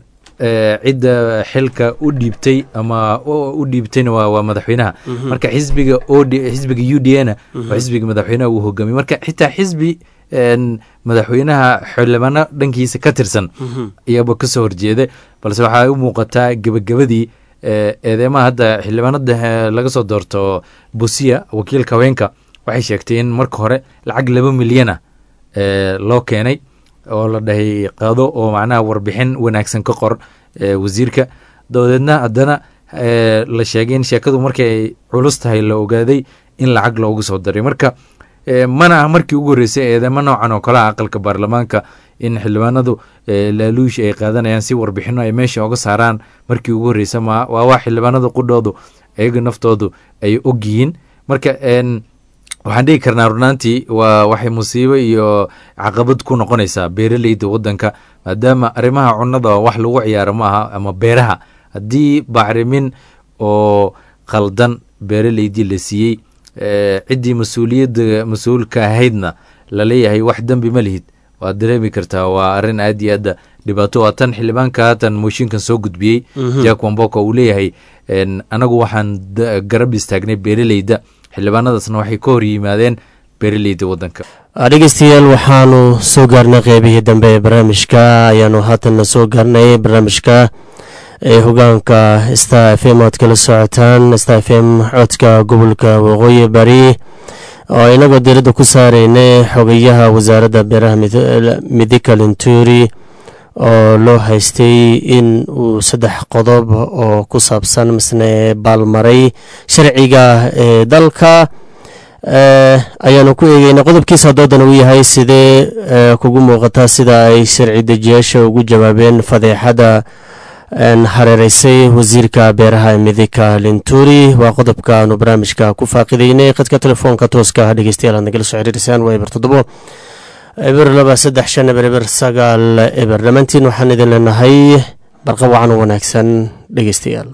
cidda xilka u dhiibtay ama u dhiibtayna waa madaxweynaha marka xisbiga xisbiga u d a na waa xisbiga madaxweynaha uu hogaamiye marka xitaa xisbi madaxweynaha xildhibaano dhankiisa ka tirsan ayaaba kasoo horjeeda balse waxaa u muuqataa gebagabadii eedeymaha hadda xildhibaanada laga soo doorto busiya wakiilka haweenka waxay sheegtay in marka hore lacag laba milyana loo keenay oo la dhahay qaado oo macnaha warbixin wanaagsan ka qor wasiirka dabadeedna haddana la sheegay in sheekadu markay culus tahay la ogaaday in lacag loogu soo daray marka mana ah markii ugu horreysay eedeymo noocan oo kale ah aqalka baarlamaanka in xildhibaanadu laaluush ay qaadanayaan si warbixino ay meesha oga saaraan markii ugu horreysa ma waa waa xildhibaanada qudhoodu ayaga naftoodu ay og yihiin marka waxaan dhigi karnaa runaantii waa waxay musiibo iyo caqabad ku noqonaysaa beeraleyda wadanka maadaama arrimaha cunada wax lagu ciyaaro ma aha ama beeraha haddii bacrimin oo khaldan beeraleydii la siiyey ciddii mas-uuliyadda mas-uulka ahaydna laleeyahay wax dembi ma lihid waad dareemi kartaa waa arrin aad iyo aadda dhibaato waa tan xildhibaanka haatan mooshinkan soo gudbiyey jack wamboko uu leeyahay anagu waxaan garab istaagnay beeraleyda xildhibaanadaasna waxay ka hor yimaadeen beeraleyda wadanka dhegeystayaal waxaanu soo gaarnay qeybihii dambe ee barnaamijka ayaanu haatanna soo gaarnay barnaamijka ee hogaanka star f m oad kala socotaan star f m codka gobolka waqooyi bari oo inagoo diiradda ku saareynay xogayaha wasaaradda beeraha midika linturi oo loo haystay in uu saddex qodob oo ku saabsan misne baalmaray sharciga ee dalka ayaanu ku eegeynay qodobkiisa doodan uu yahay sidee kugu muuqataa sida ay sharci dejiyaasha ugu jawaabeen fadeexada hareereysay wasiirka beeraha midika linturi waa qodobka aanu barnaamijka ku faaqideynay khadka telefoonka tooska dhegeystayaal aad nagala soo xiriirisaan waa eber toddobo eber laba saddex shan eber eber sagaal eber dhammaantiin waxaan idin leenahay barqa wacan u wanaagsan dhegeystayaal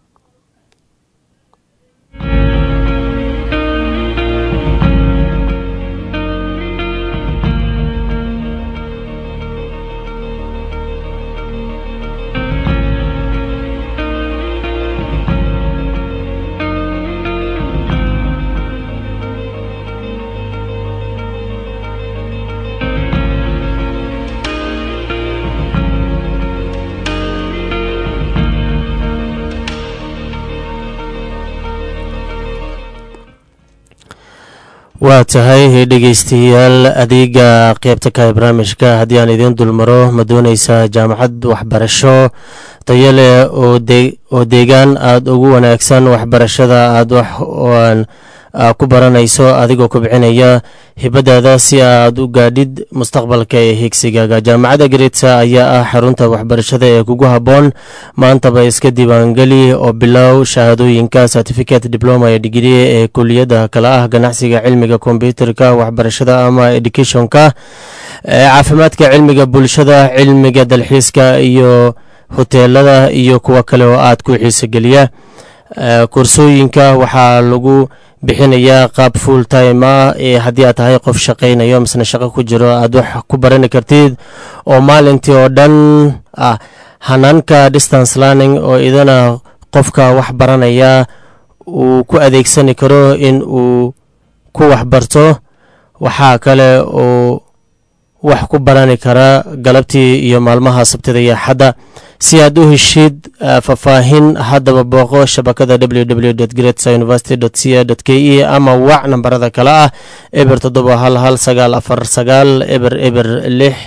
waa tahay dhegeystayaal adeega qeybta ka barnaamijka haddii aan idiin dulmaro ma dooneysaa jaamacad waxbarasho tayo leh oo deegaan aada ugu wanaagsan waxbarashada aada wax ku baranayso adigoo kubcinaya hibadaada si aad u gaadhid mustaqbalka ee higsigaaga jaamacadda gareedsa ayaa ah xarunta waxbarashada ee kugu habboon maantaba iska diiwaangeli oo bilow shahaadooyinka certificate diploma ee digri ee kuliyadda kale ah ganacsiga cilmiga kombyuterka waxbarashada ama educationka caafimaadka cilmiga bulshada cilmiga dalxiiska iyo hoteelada iyo kuwo kale oo aad ku xiisogeliya koorsooyinka waxaa lagu bixinayaa qaab full time ah ee haddii aad tahay qof shaqaynayo misna shaqo ku jiro aad wax ku barani kartid oo maalintii oo dhan ah hanaanka distance learning oo idana qofka wax baranaya uu ku adeegsani karo in uu ku waxbarto waxaa kale oo wax ku barani kara galabtii iyo maalmaha sabtida iyo axadda si aad u heshid faahfaahin haddaba booqo shabakada www grets university c a k e ama wac nambarada kale ah eber toddoba hal hal sagaal afar sagaal eber eber lix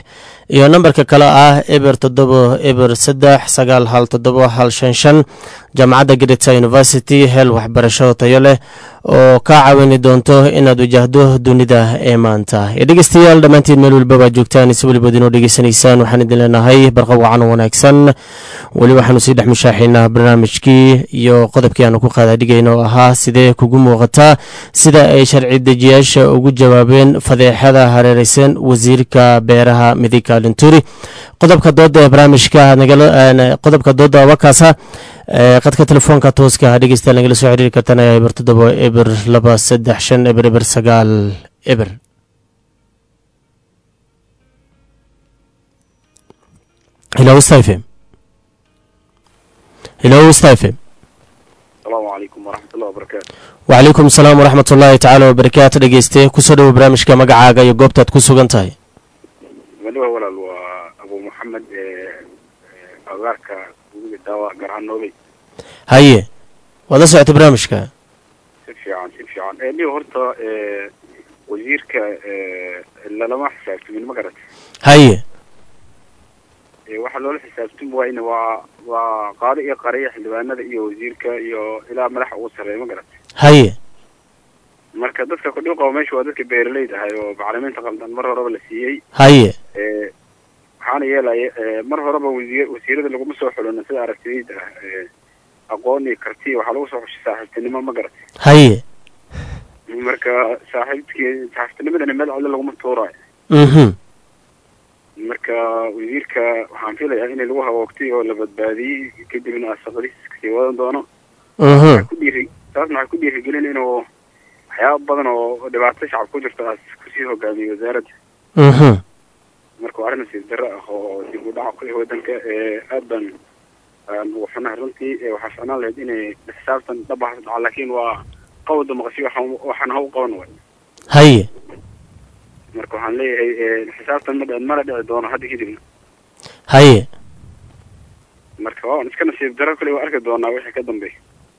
iyo nambarka kale ah eber toddobo eber saddex sagaal hal toddobo hal shan shan jaamacadda greta university hel waxbarasho tayo leh oo kaa caawini doonto inaad wajahdo dunida ee maanta iyo dhegeystayaal dhammaantiin meel walba baad joogtaan si welibood inoo dhegeysanaysaan waxaan idin leenahay barqa wacan oo wanaagsan weli waxaanu sii dhex mushaaxaynaa barnaamijkii iyo qodobkii aanu ku qaadaadhigayna oo ahaa sidee kugu muuqataa sida ay sharci dejiyaasha ugu jawaabeen fadeexada hareereysan wasiirka beeraha midika linturi qodobka dooda ee barnaamijka qodobka dooda wakaasa qadka telefoonka tooska dhegeysta nagala soo xiriiri kartaan ayaa eber toddobo eber laba saddex shan eber eber sagaal eber hello stafem hello stafem asalaamu calaykum waraxmatullahi wabarakaatu wacalaykum asalaam waraxmat ullaahi tacaala wabarakaatu dhegeyste kusoo dhowo barnaamijka magacaaga iyo goobtaad ku sugan tahay madhawa walaal waa abu maxamed agaarka gudiga daawa garhaan noobey haye waad la socotay barnaamijka si fiican si fiican ni horta wasiirka lalama xisaabtamin ma garat haye waxaa loola xisaabtami waayna waa waa qaado iyo qariya xildhibaanada iyo wasiirka iyo ilaa madaxa ugu sarreeya ma garat haye marka dadka kudhiw qaba meesha waa dadka beeraleyda ahay oo bacriminta qaldan mar horeba la siiyey haye waxaana yeelaya mar horeba wasiir wasiirada laguma soo xulina sida aragtidayda ah aqoon iyo karti waxaa lagu soo xushay saaxiibtinimo ma garat haye marka saaxiibtkii saaxiibtinimadana meel codle laguma tuurayo mhm marka wasiirka waxaan filayaa in lagu hawoogtay oo la badbaadiyey kadibna asaqadiis kasii wadan doono mhm ku dhiiri taasna waxay ku dhiirigelin inuu waxyaaba badan oo dhibaato shacab ku jirto aas kusii hogaamiyo wasaaradda mhm marka waa arrin nasiib darro ah oo dib u dhaca ku ah waddanka aad baan aan ugu xunahay runtii waxaa ficnaan lahayd inay xisaabtan dhabaha dhaca laakiin waa qawda maqashiyo waxaan waxaan ha u qaban way haye marka waxaan leeyahay xisaabtan ma dhici mana dhici doono hadda kadibna haye marka waa iska nasiib darro kale waa arki doonaa wixii ka dambeeya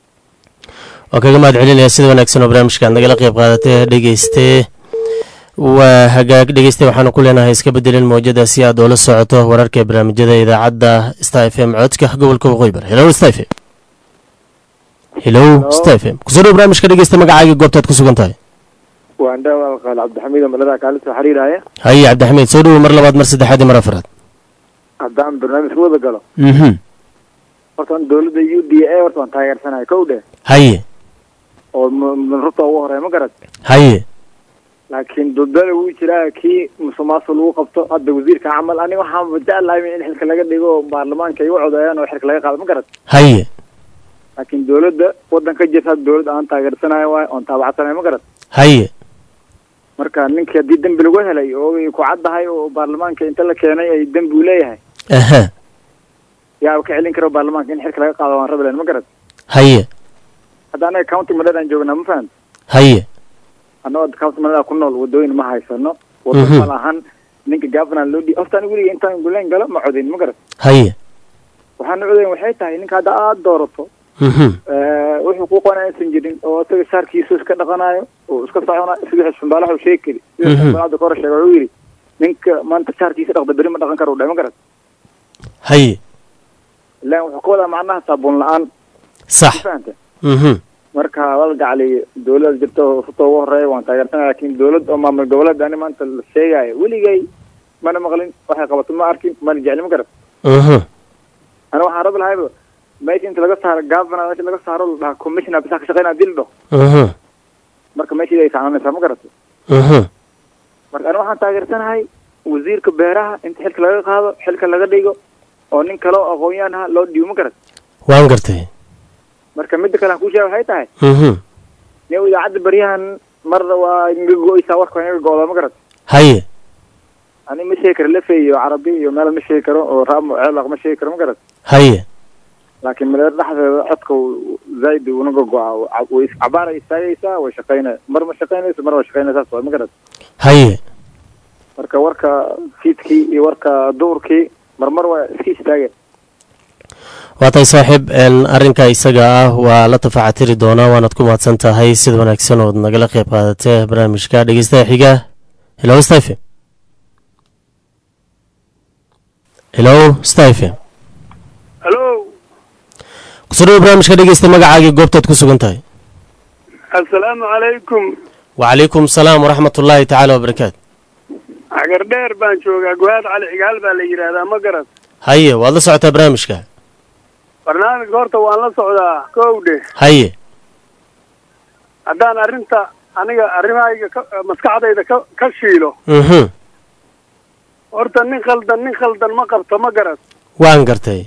waa kaga mahad celinaya sida wanaagsan oo barnaamijka aad nagala qayb qaadatay dhegeyste waa hagaag dhegeyste waxaanu ku leenahay iska bedelin mawjada si aad oola socoto wararka barnaamijyada idaacadda star f m codka gobolka waqooyi bari hello star f m hello star f m kusoo dhow barnaamijka dhegeysta magacaaga goobtaad ku sugan tahay waan dhaawaa qaal cabdixamiid oo malada kaala soo xiriiraya haye cabdixamiid soo dhowo mar labaad mar saddexaad iyo mar afraad haddaan barnaamijka wada galo mhm horta an dawladda u d a horta waan taageersanahay kow dhe haye oo rubta ugu horeeya ma garad haye laakiin dudada wuu jiraa kii musuqmaasuq lagu qabto hadda wasiirka camal aniga waxaan jeclahay in xilka laga dhigo oo baarlamaanka ay u codeeyaan oo xilka laga qaado ma garad haye laakiin dawladda waddan ka jirta hadda dawladda aan taageersanayo waay oon taabacsanayo ma garad haye marka ninkii haddii dembi lagu helay oo ay ku caddahay oo baarlamaanka inta la keenay ay dembi u leeyahay aha yaa ka celin karo baarlamaanka in xilka laga qaado waan rabi lahayn ma garad haye hadda anaga county madhadaan joognaa ma fahamta haye annagoo county madhada ku nool wadooyin ma haysano wado Mhm. ma lahan ninka governor loo dhi horta aniga weliga intaan guleen galo ma codayn ma garad haye waxaana codayn waxay tahay ninka hadda aada doorato mhm wuxuu ku qona aysan jirin oo isaga saarkiisu iska dhaqanayo oo iska soconayo sida xisbimbaalaha uu sheegi kari sida Mhm. xisbimbaalaha ka hor sheegay wuxuu yidhi ninka maanta saarkiisa dhaqda beri ma dhaqan karo u dhahay ma garad haye ilaan wuxuu ka wadaa macnaha saabuun la-aan sax ma fahanta mhm marka wal gacli dawlada jirta oo ruta ugu horeeya waan taageersanaya laakiin dawlad oo maamul goboleed ani maanta la sheegayo weligay mana maqlin waxay qabato ma arkin mana jecli ma garad mhm ana waxaan rabi lahayba meesha inta laga saaro governor meesha laga saaro la dhaha commissioner bisa ka shaqeynaya dil dhaho mhm marka meeshii ay sacnanaysaa ma garato mhm marka ani waxaan taageersanahay wasiirka beeraha inta xilka laga qaado xilka laga dhigo oo nin kale oo aqoon-yahan ah loo dhiibo ma garat waan gartay marka midda kale aan kuu sheega waxay tahay mhm nin idaacadda baryahan marna waa inaga go-eysaa warka waa inaga go-da ma garat haye ani ma sheegi karo lefe iyo carabi iyo meel ma sheegi karo oo raamo ceelaq ma sheegi karo ma garat haye laakiin maleer dhexdeeda codka uu zaaid unaga go-a way cabaara istaagaysaa way shaqeynaya mar ma shaqeynayso mar waa shaqeynaysaa saas waay ma garat haye marka warka fiidkii iyo warka duurkii marmar waa iska istaageen waa tahay saaxiib n arrinka isaga ah waa la tafacatiri doonaa waanaad ku mahadsan tahay sida wanaagsan ood nagala qayb qaadatee barnaamijka dhegeystaha xiga hello stephen hello star f m halo kusoo dhawo barnaamijka dhegeysta magacaagii goobtaad ku sugan tahay assalaamu calaykum wacalaykum salaam waraxmat ullaahi tacaala wabarakaatu cagar dheer baan joogaa gohaad cali cigaal baa la yidhaahdaa ma garan haye waad la socotaa barnaamijka barnaamijka horta waan la socdaa kowdhe haye haddaan arrinta aniga arrimahayga ka maskaxdayda ka ka shiilo mhm horta nin khaldan nin khaldan ma qabto ma garan waan gartay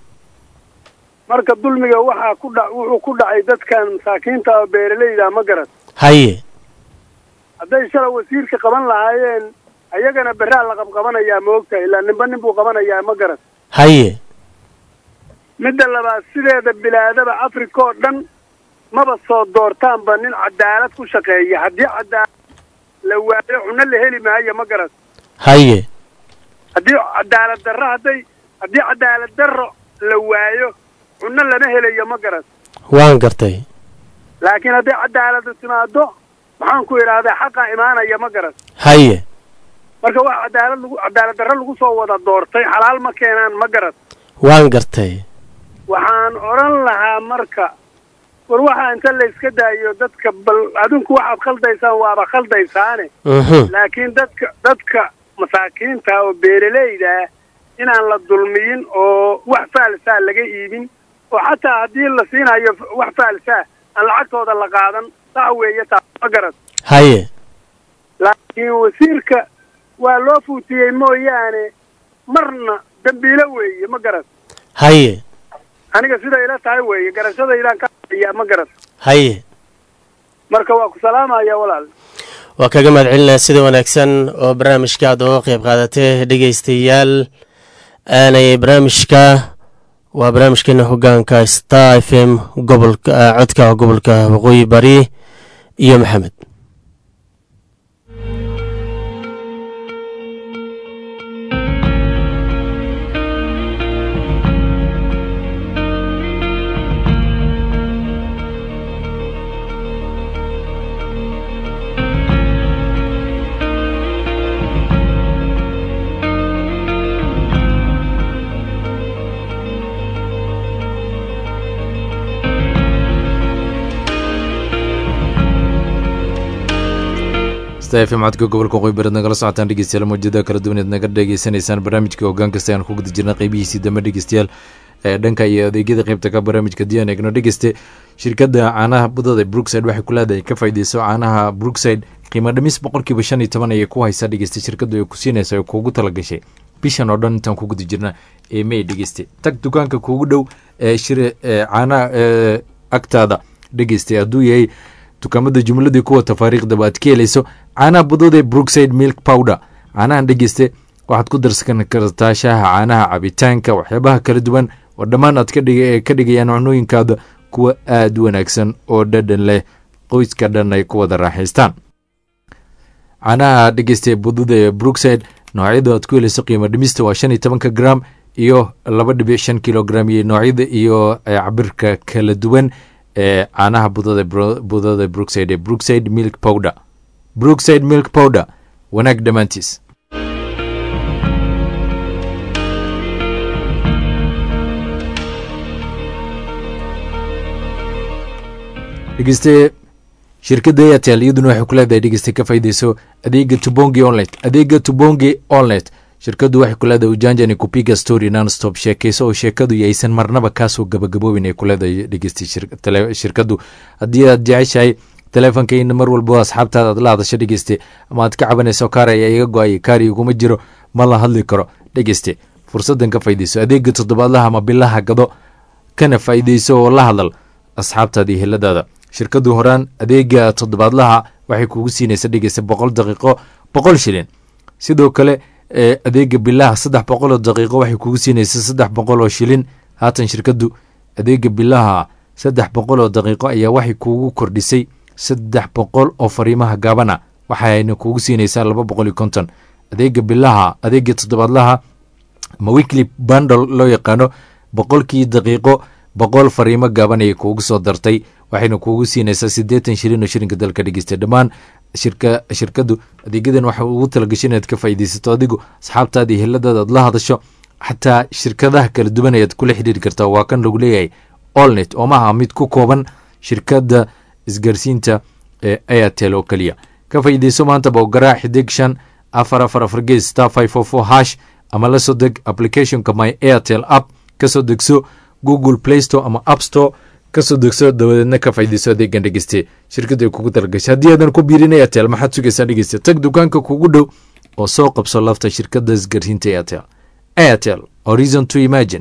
marka dulmiga waxaa ku dha wuxuu ku dhacay dadkan masaakiinta oo beeralayda ma garan haye hadday shala wasiirka qaban lahaayeen ayagana berraa la qabqabanayaa ma ogtahay ilaa ninba nin buu qabanayaa ma garan haye midda labaad sideeda bilaadaba africa oo dhan maba soo doortaanba nin cadaalad ku shaqeeya haddii cadaalad la waayo cunno la heli maayo ma garan haye haddii cadaalad darro hadday haddii cadaalad darro la waayo cunno lama helayo ma garan waan gartay laakiin hadday cadaaladu timaado maxaan ku idhaahdaa xaqaa imaanaya ma garan haye marka waa cadaalad lagu cadaalad darro lagu soo wada doortay xalaal ma keenaan ma garan waan gartay waxaan odhan lahaa marka war waxaa inta la iska daayo dadka bal adinku waxaad khaldaysaan waaba khaldaysaane mhm laakiin dadka dadka masaakiinta oo beeralayda inaan la dulmiyin oo wax faalsaa laga iibin oo xataa haddii la siinayo wax faalsaa aan lacagtooda la qaadan sax weeye taa ma garan haye laakiin wasiirka waa loo fuutiyey mooyaane marna dambiilo weeye ma garan haye aniga sida ila tahay weeye garashadaydaan ka ya ma garan haye marka waa ku salaamaya walaal waa kaga mahad celinaa sida wanaagsan oo barnaamijka aad uga qeyb qaadatee dhegeystayaal aanay barnaamijka waa barnaamijkeena hogaanka star f m gobolka codka gobolka waqooyi bari iyo maxamed stafm codka gobolka waqooyi bareed nagala socotaan dhegeystayaal mawjada kala duwaneed naga dhegeysanaysaan barnaamijka hoggaan kasta ayaan ku guda jirna qeybihiisii dambe dhegeystayaal ee dhanka iyo adeegyada qeybta ka barnaamijka diyan eegno dhegeyste shirkadda caanaha budada brookside waxay ku leedahay ka faaideyso caanaha brookside qiimo dhamis boqolkiiba shan iyo toban ayay ku haysaa dhegeyste shirkaddu ay ku siinaysa oo kuugu talagashay bishan oo dhan intaan ku guda jirna ee may dhegeyste tag dukaanka kuugu dhow ee shir caanaha ee agtaada dhegeyste hadduu yahay dukaamada jumladii kuwa tafaariikhdaba aad ka helayso caanaha budada ee brookside milk powder caanahan dhegeyste waxaad ku darsan kartaa shaaha caanaha cabitaanka waxyaabaha kala duwan oo dhammaan aad ka dhigayaan cunooyinkaada kuwa aada u wanaagsan oo dhadhan leh qoyska dhan ay ku wada raaxaystaan caanaha dhegeysta budada ee brookside noocyada aad ku helayso qiimo dhimista waa shan iyo tobanka gram iyo laba dhibic shan kilogram iyo noocyada iyo cabirka kala duwan ee caanaha budada budada brookside ee brookside milk powder brookside milk powder wanaag dhammaantiis dhegeyste shirkadda airtel iyaduna waxay ku leedahay dhegeyste ka faaideyso adeega tubongi onlet adeega tubongi onlet shirkaddu waxay ku leedahay ujanjani kupiga story nonstop sheekayso oo sheekadu yaysan marnaba kaasoo gabagaboobin ay ku leedahay dhegeyste shirkaddu haddii aad jeceshahay teleefonka in mar walba asxaabtaada aad la hadasho dhegeyste ama aad ka cabanayso kaar ayaa iga go-ay kaari iguma jiro ma la hadli karo dhegeyste fursadan ka faaideyso adeega toddobaadlaha ama bilaha gado kana faa'iideyso oo la hadal asxaabtaada iyo heladaada shirkaddu horaan adeega toddobaadlaha waxay kugu siinaysa dhegeysta boqol daqiiqo boqol shilin sidoo kale adeega bilaha saddex boqol oo daqiiqo waxay kugu siinaysa saddex boqol oo shilin haatan shirkaddu adeega bilaha saddex boqol oo daqiiqo ayaa waxay kuugu kordhisay saddex boqol oo fariimaha gaabana waxayna kugu siinaysaa laba boqol iyo konton adeega bilaha adeega toddobaadlaha ma weekly bandle loo yaqaano boqolkii daqiiqo boqol fariimo gaaban ayay kuugu soo dartay waxayna kuugu siinaysaa siddeetan shilin oo shilinka dalka dhegeysta dhammaan shirka shirkaddu adeegyadan waxa ugu talagashay inaad ka faa'iidaysato adigu asxaabtaada iyo heladaada aad la hadasho xataa shirkadaha kala duwan ayaad kula xidhiiri kartaa waa kan lagu leeyahay olnet oo maaha mid ku kooban shirkadda isgaarsiinta ee airtel oo keliya ka faa'iideyso maantaba oo garaac xidig shan afar afar afar gees star five four four hash ama la soo deg applicationka my airtel app ka soo degso google play store ama app store kasoo degso dabadeedna ka faa'iideyso adeegan dhegeyste shirkadda ay kugu talagashay haddii aadan ku biirin airtel maxaad sugaysaa dhegeyste tag dukaanka kugu dhow oo soo qabso lafta shirkadda isgaarsiinta airtel airtel horizon to imagine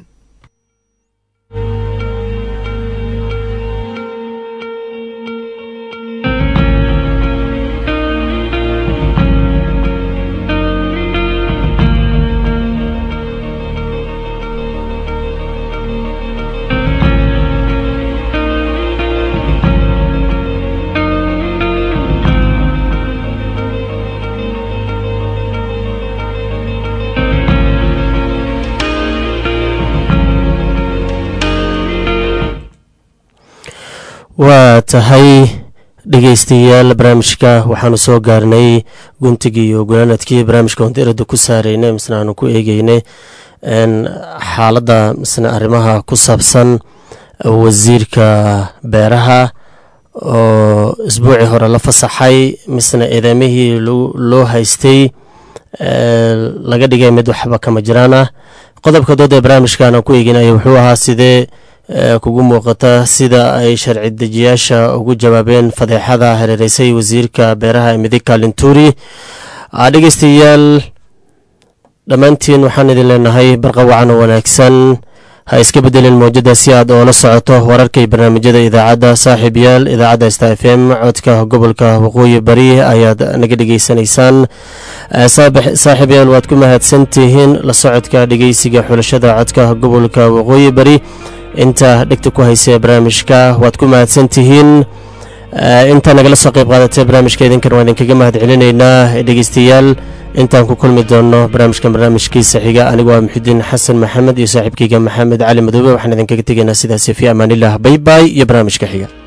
waa tahay dhegeystayaal barnaamijka waxaanu soo gaarnay guntigii iyo gunaanadkii barnaamijka wandiirada ku saaraynay misna aanu ku eegeynay xaaladda misna arrimaha ku saabsan wasiirka beeraha oo isbuucii hore la fasaxay misna eedeemihii loo haystay laga dhigay mid waxba kama jiraan ah qodobka dood ee barnaamijkan aan ku eeginaya wuxuu ahaa sidee kugu muuqata sida ay sharci dejiyaasha ugu jawaabeen fadeexada hareereysay wasiirka beeraha ee midig kaalinturi dhegeystayaal dhammaantiin waxaan idin leenahay barqawacan oo wanaagsan ha iska bedelin mowjada si aad oola socoto wararka iyo barnaamijyada idaacadda saaxiib yaal idaacadda sta f m codka gobolka waqooyi bari ayaad naga dhegeysanaysaan saaxiib yaal waad ku mahadsantihiin la socodka dhegeysiga xulashada codka gobolka waqooyi bari inta dhegta ku haysa barnaamijka waad ku mahadsan tihiin intaa nagala soo qayb qaadatay barnaamijka idinkan waa idinkaga mahad celinaynaa dhegeystayaal intaan ku kulmi doono barnaamijkan barnaamijkiisa xiga anigu waa muxudiin xasan maxamed iyo saaxiibkeyga maxamed cali madoobe waxaan idinkaga tegaynaa sidaasi fi amaanilah baybay iyo barnaamijka xiga